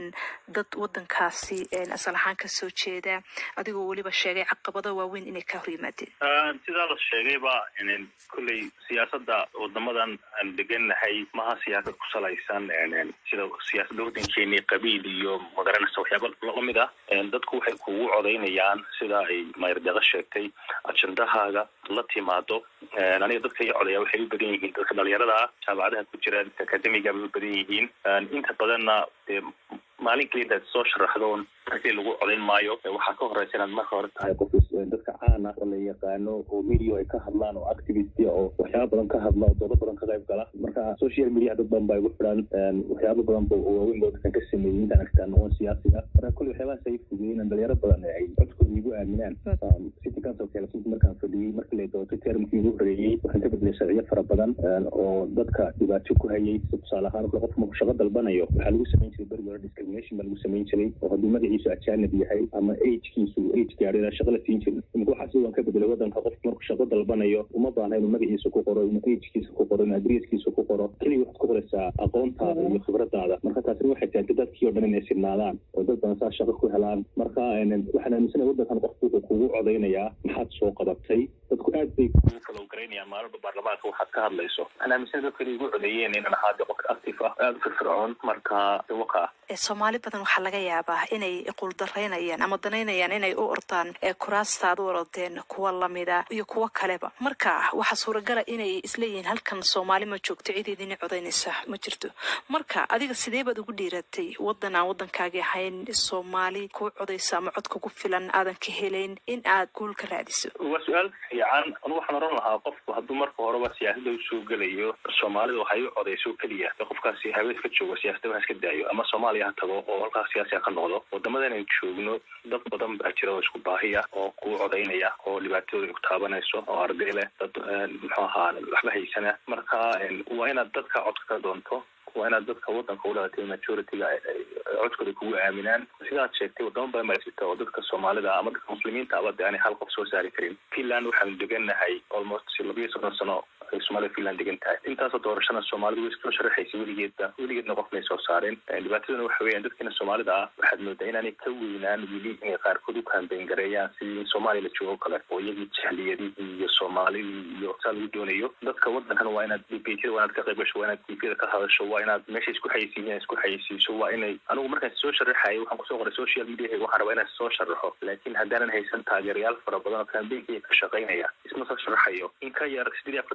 dad wadankaasi asal ahaan ka soo jeeda adigoo weliba sheegay caqabado waaweyn inay ka hor yimaadeen sidaa la sheegayba kolley siyaasada wadamadan aan degannahay maha siyaasad ku salaysan sida siyaasada wadankeeni qabiil iyo magaranaysa waxyaaba lamid ah dadku waxay kugu codaynayaan sida ay mayrdaqo sheegtay ajendahaaga la timaado aniga dadka iyo codaya waxay u badan yihiin dadka dhalinyarada ah jaamacadaha ku jira dadka akademiga bay u badan yihiin inta badanna dee maalin keliya intaad soo sharaxdoon markii lagu codayn maayo waxaa ka horeysa inaad marka hore tahay qof dadka caan ah oo la yaqaano oo media ay ka hadlaan oo activist oo waxyaaba badan ka hadla oo doodo badan ka qayb gala marka social media dad badan baa igu xidhan waxyaaba badan ba waaweyn oo dadkan ka sameeyey intaan arkaa noqon siyaasiga marka kulli waxyaabahaas ay fugeeyeen dhalinyaro badan ay codkooda igu aaminaan city council kalesinta markaan fadhiyey markii la doortay termkii igu horeeyey waxaan ka bedelay sharciyo fara badan oo dadka dhibaato ku hayay tusaale ahaan marka qofka markuu shaqo dalbanayo waxaa lagu samayn jiray berigi hore discrimination baa lagu samayn jiray oo hadduu magaciisu ajaanib yahay ama agekiisu age gaadhay shaqo la siin jirin imika waxaa sidoo ka bedelay wadanka qofka markuu shaqo dalbanayo uma baahna inuu magaciisa ku qoro inuu agekiisa ku qoro inuu adresskiisa ku qoro keliya waxaad ku qoraysaa aqoontaada iyo khibradaada marka taasina waxay keentay dadkii oo dhan inay sinaadaan oo dad badan saa shaqo ku helaan marka waxaan aaminsanaya wadankan qofku wuxuu kugu codaynayaa maxaad soo qabatay dadku aad bay kugu kalow garaynayaan maalinba baarlamaanka waxaad ka hadlayso waxaan aaminsanaya dadka inay igu codeeyeen inaan ahaade qof active ah aada u firfircoon marka waka soomaali badan waxaa laga yaabaa inay quuldaraynayaan ama danaynayaan inay u ordaan kuraasta aad u orodeen kuwa lamida iyo kuwo kaleba marka waxaa suuragala inay isleeyihiin halkan soomaali ma joogto cideedini codaynaysa ma jirto marka adiga sidee baad ugu dhiiratay wadan aan wadankaagi ahayn soomaali kuu codaysa ama cod kugu filan aadan ka helayn in aad guul ka raadiso waa su-aal fiican anu waxaan oran lahaa qofku hadduu marka horeba siyaasada usoo gelayo soomaalida waxay u codayso keliya qofkaasi habeed ka joogo siyaasada ha iska daayo ama soomaaliya ha tago oo halkaas siyaasiga ka noqdo wadamadan aynu joogno dad badan baa jira oo isku baahiya oo ku codaynaya oo dhibaatadooda ku taabanayso oo arday leh dad muxuu ahaa waxba haysana marka waa inaad dadka codka ka doonto waa inaad dadka wadanka u dhalatay majority-ga codkooda kugu aaminaan sidaad sheegtay wadamo badan baa jirta oo dadka soomaalida ama dadka muslimiinta aba de aanay hal qof soo saari karin finland waxaanu degannahay almost labiyo soddon sano ay soomaalida finland degan tahay intaasoo doorashana soomaalidu way soo sharaxaysay weligeedba weligeedna qof may soo saareen dhibaataduna waxa weeyaan dadkeena soomaalida ah waxaad moodaa inaanay ka weynaan weli inay qaarkood u kaambeyn gareeyaan sidii soomaaliya la joogo kale oo iyagii jahliyadihii iyo soomaalidii iyo saa lagu doonayo dadka wadankan waa inaad debateda waa inaad ka qayb gasho waa inaad tvda ka hadasho waa inaad meesha isku xayisiin isku xayisiiso waa inay anigu markaan soo sharaxayo waxaan kusoo qoray social media waxaan rabaa inaan soo sharaxo laakiin haddaanan haysan taageerayaal fara badan oo kaambeynkaya ka shaqaynaya isma soo sharaxayo in ka yar siddeed iyo afartan saacadood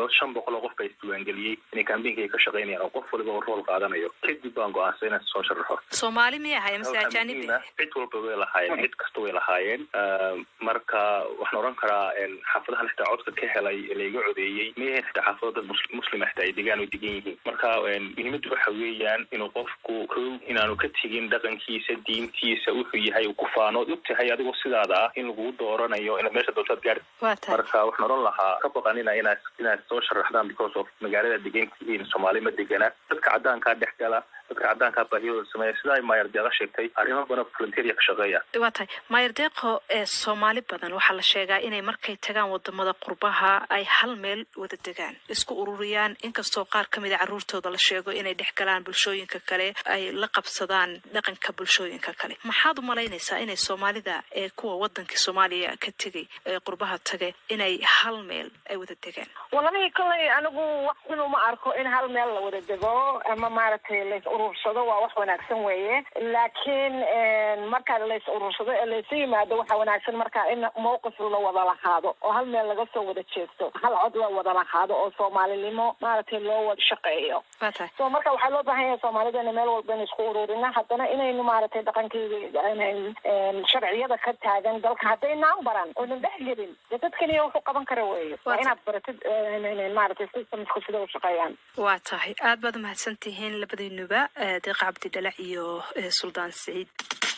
dhawaad shan boqol oo qof baa isdiiwaangeliyey inay kambeynka ay ka shaqaynayaan oo qof waliba uu rool qaadanayo kadib baan go-aansay inaan soo sharaxo soomaali miyay ahaye mase Waxaa ajaanibi muhiim ah, cid walba way lahaayeen cid kasta way lahaayeen Ah, marka waxaan oran karaa een, xaafadahan xitaa codka ka helay ee laiga codeeyey mayahayn xitaa xaafado dad mus- muslima xitaa ay degaan oo degan yihiin marka een, muhiimaddu waxa weeyaan inuu qofku kow inaanu ka tegin dhaqankiisa diintiisa wuxuu yahay uu ku faano og tahay adigoo sidaada ah in lagugu dooranayo inaad meesha doontaad gaari waa tahay marka waxaan oran lahaa ka baqanina inaad inaad soo sharaxdaan because of magaalada degan tihiin soomaali ma degana dadka caddaankaa dhex gala dadka caddaankaa baahiyadooda sameeya sida ay maayar deeqa sheegtay arrimo badan volunteeria ka shaqeeya waa tahay maayar deeqo ee soomaali badan waxaa la sheegaa inay markay tagaan wadamada qurbaha ay hal meel wada degaan isku ururiyaan inkastoo qaar ka mida caruurtooda la sheego inay dhex galaan bulshooyinka kale ay la qabsadaan dhaqanka bulshooyinka kale maxaad u malaynaysaa inay soomaalida ee kuwa wadankii soomaaliya ka tegay ee qurbaha tage inay hal meel ay wada degaan wallahi kolley anigu wax xun uma arko in hal meel la wada dego ama maaragtay lays urursado waa wax wanaagsan weeye laakiin marka lays urursado ee laysu yimaado waxaa wanaagsan marka in mowqif la wada lahaado oo hal meel laga soo wada jeesto hal cod la wada lahaado oo soomaalinimo maaragtay loo wada shaqeeyo waa tahay so marka waxaa loo baahan yahay soomaalidana meel walba in isku ururina haddana inaynu maaragtay dhaqankeyga sharciyada ka taagan dalka haddaynaan baran oonan dhex gelin dee dad keliya wuxuu qaban kara weeye waa inaad baratid eh, maaragtay systemsku sida u shaqeeyaan waa tahay aad baad umahadsan tihiin labadiinuba eh, deeqa cabdi dhalac iyo eh, suldaan siciid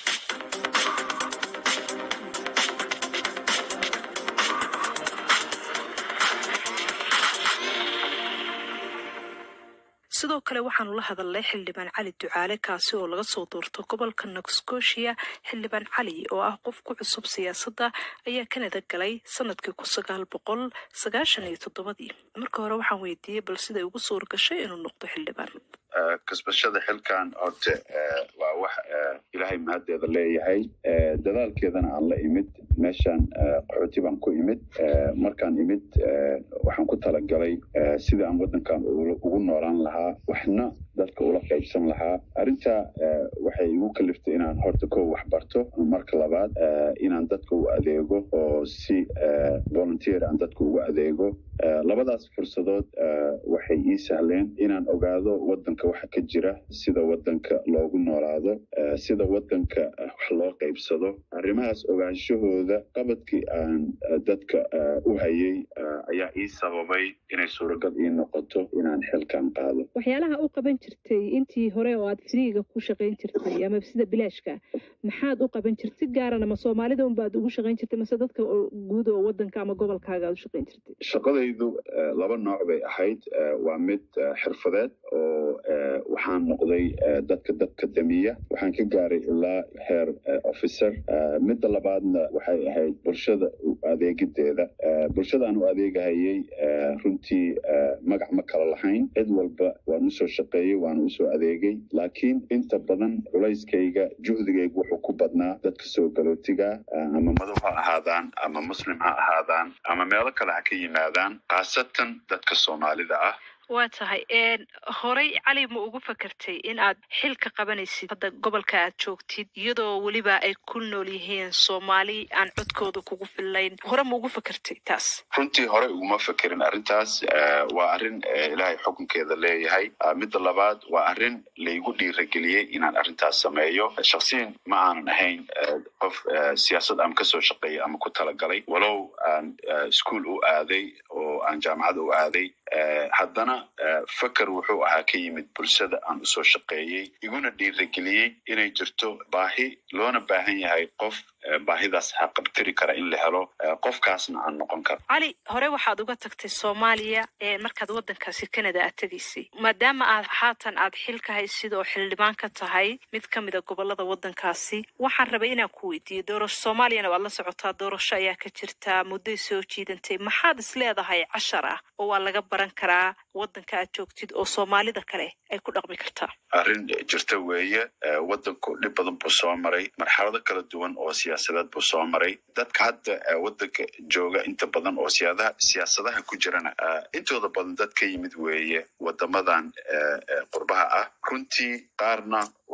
sidoo kale waxaanu la hadalnay xildhibaan cali ducaale kaasi oo laga soo doorto gobolka nova scotia xildhibaan cali oo ah qof ku cusub siyaasadda ayaa kanada galay sanadkii kun sagaal boqol sagaashan iyo toddobadii marka hore waxaan weydiiyey bal siday ugu suur gashay inuu noqdo xildhibaan Eh, kasbashada xilkan horta eh, waa wax eh, ilaahay mahaddeeda leeyahay Eh, dadaalkeedana aan la imid meeshaan eh, qaxooti baan ku imid Eh, markaan imid eh, waxaan ku talagalay eh, sidii aan waddankan ula- ugu noolaan lahaa waxna dadka ula qaybsan lahaa arrinta eh, waxay igu kaliftay inaan horta kow wax barto marka labaad eh, inaan dadka u adeego oo si eh, volunteer aan dadka ugu adeego Eh, labadaas fursadood eh, waxay ii sahleen inaan ogaado waddanka waxa ka jira sida waddanka loogu noolaado eh, sida waddanka eh, wax loo qaybsado arrimahaas ogaanshahooda qabadkii aan eh, dadka eh, u hayay eh, ayaa ii sababay inay suuragal ii noqoto inaan xilkan qaado waxyaalaha u qaban jirtay intii hore oo aad firiiga ku shaqayn jirtay ama sida bilaashka maxaad u qaban jirtay si gaarana ma soomaalida unbaad ugu shaqayn jirtay mase dadka oo guud oo wadanka ama gobolkaaga aad u shaqayn jirtay shaqadaydu eh, laba nooc bay ahayd Eh, waa mid eh, xirfadeed oo eh, waxaan noqday eh, dadka dadka damiya waxaan ka gaaray ilaa heer eh, officer Eh, midda labaadna waxay ahayd bulshada u adeegideeda Eh, bulshadaan u adeegahayay eh, runtii eh, magac ma kala lahayn cid walba waan usoo shaqeeyey waan usoo adeegay laakiin inta badan culayskayga juhdigaygu wuxuu ku badnaa dadka soo galootiga eh, ama madow ha ahaadaan ama muslim ha ahaadaan ama meelo kale ha ka yimaadaan khaasatan dadka soomaalida ah waa tahay een, horey cali ma ugu fakartay in aad xilka qabanaysid hadda gobolka aad joogtid iyadoo weliba ay ku nool yihiin soomaali aan codkooda kugu fillayn hore ma ugu fakartay taas runtii hore uguma fekerin arrintaas Eh, waa arrin eh, ilaahay xukunkeeda leeyahay Ah, midda labaad waa arrin laygu dhiirageliyey inaan arrintaas sameeyo shaksiyan ma aanan ahayn eh, qof eh, siyaasad ama kasoo shaqeeya ama ku talagalay walow aan eh, iskuul u aaday oo aan jaamacad u aaday Eh, haddana eh, feker wuxuu ahaa ka yimid bulshada aan usoo shaqeeyey iguna dhiirageliyey inay jirto baahi loona baahan yahay qof eh, baahidaas haqabtiri kara in la helo eh, qofkaasna aan noqon karo cali hore waxaad uga tagtay soomaaliya ee markaad wadankaasi canada aad tegaysay maadaama aad haatan aad xilka haysid oo xildhibaan ka tahay mid ka mida gobolada wadankaasi waxaan rabay inaan ku weydiiyo doorasho soomaaliyana waad la socotaa doorasho ayaa ka jirta muddoy soo jiidantay maxaad is leedahay cashar ah oo waa laga baran karaa wadanka aad joogtid oo soomaalida kale ay ku dhaqmi kartaa arrin jirta weeye eh, waddanku dhib badan buu soo maray marxalado kala duwan oo siyaasadeed buu soo maray dadka hadda eh, waddanka jooga inta badan oo siyaadaha siyaasadaha ku jirana eh, intooda badan dad ka yimid weeye wadamadan eh, eh, qurbaha ah runtii qaarna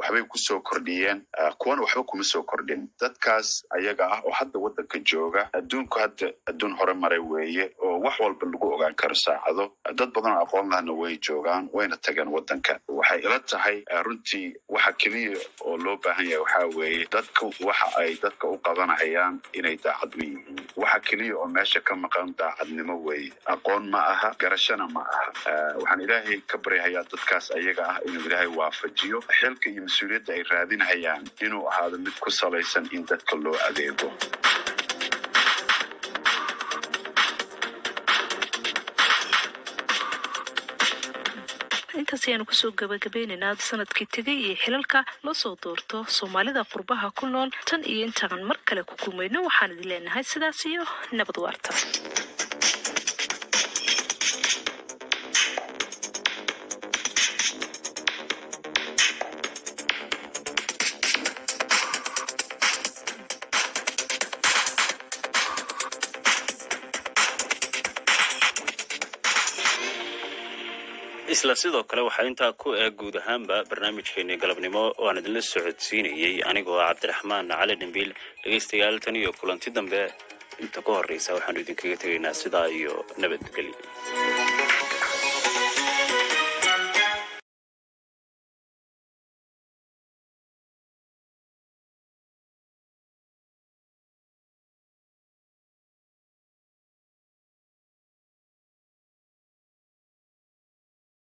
waxbay kusoo kordhiyeen ah, kuwana waxba kuma soo kordhin dadkaas ayaga ah oo hadda waddanka jooga adduunku hadda adduun hore maray weeye oo wax walba lagu ogaan karo saacado dad badan oo aqoon lahana way joogaan wayna tageen waddanka waxay ila tahay ah, runtii waxa keliya oo loo baahan yahay waxaa weeye dadka waxa ay dadka u qabanayaan inay daacad u yihiin waxa keliya oo meesha ka maqan daacadnimo weeye aqoon ma aha garashana ma aha Ah, waxaan ilaahay ka baryahayaa dadkaas ayaga ah inuu ilaahay waafajiyo xilka iyo mas-uuliyadda ay raadinayaan inuu ahaado mid ku salaysan in dadka loo adeego intaas ayaanu kusoo gabagabeynaynaa sanadkii tegay iyo xilalka loo soo doorto soomaalida qurbaha ku nool tan iyo intaan mar kale ku kulmayno waxaan idin leenahay sidaas iyo nabad waarta isla sidoo kale waxaa intaa ku eeg guud ahaanba barnaamijkeeni galabnimo oo aan idinla socodsiinayey anigoo ah cabdiraxmaan cali dhimbiil dhegaystayaal tan iyo kulanti dambe inta ka horreysa waxaanu idinkaga tegaynaa sidaa iyo nabadgelyo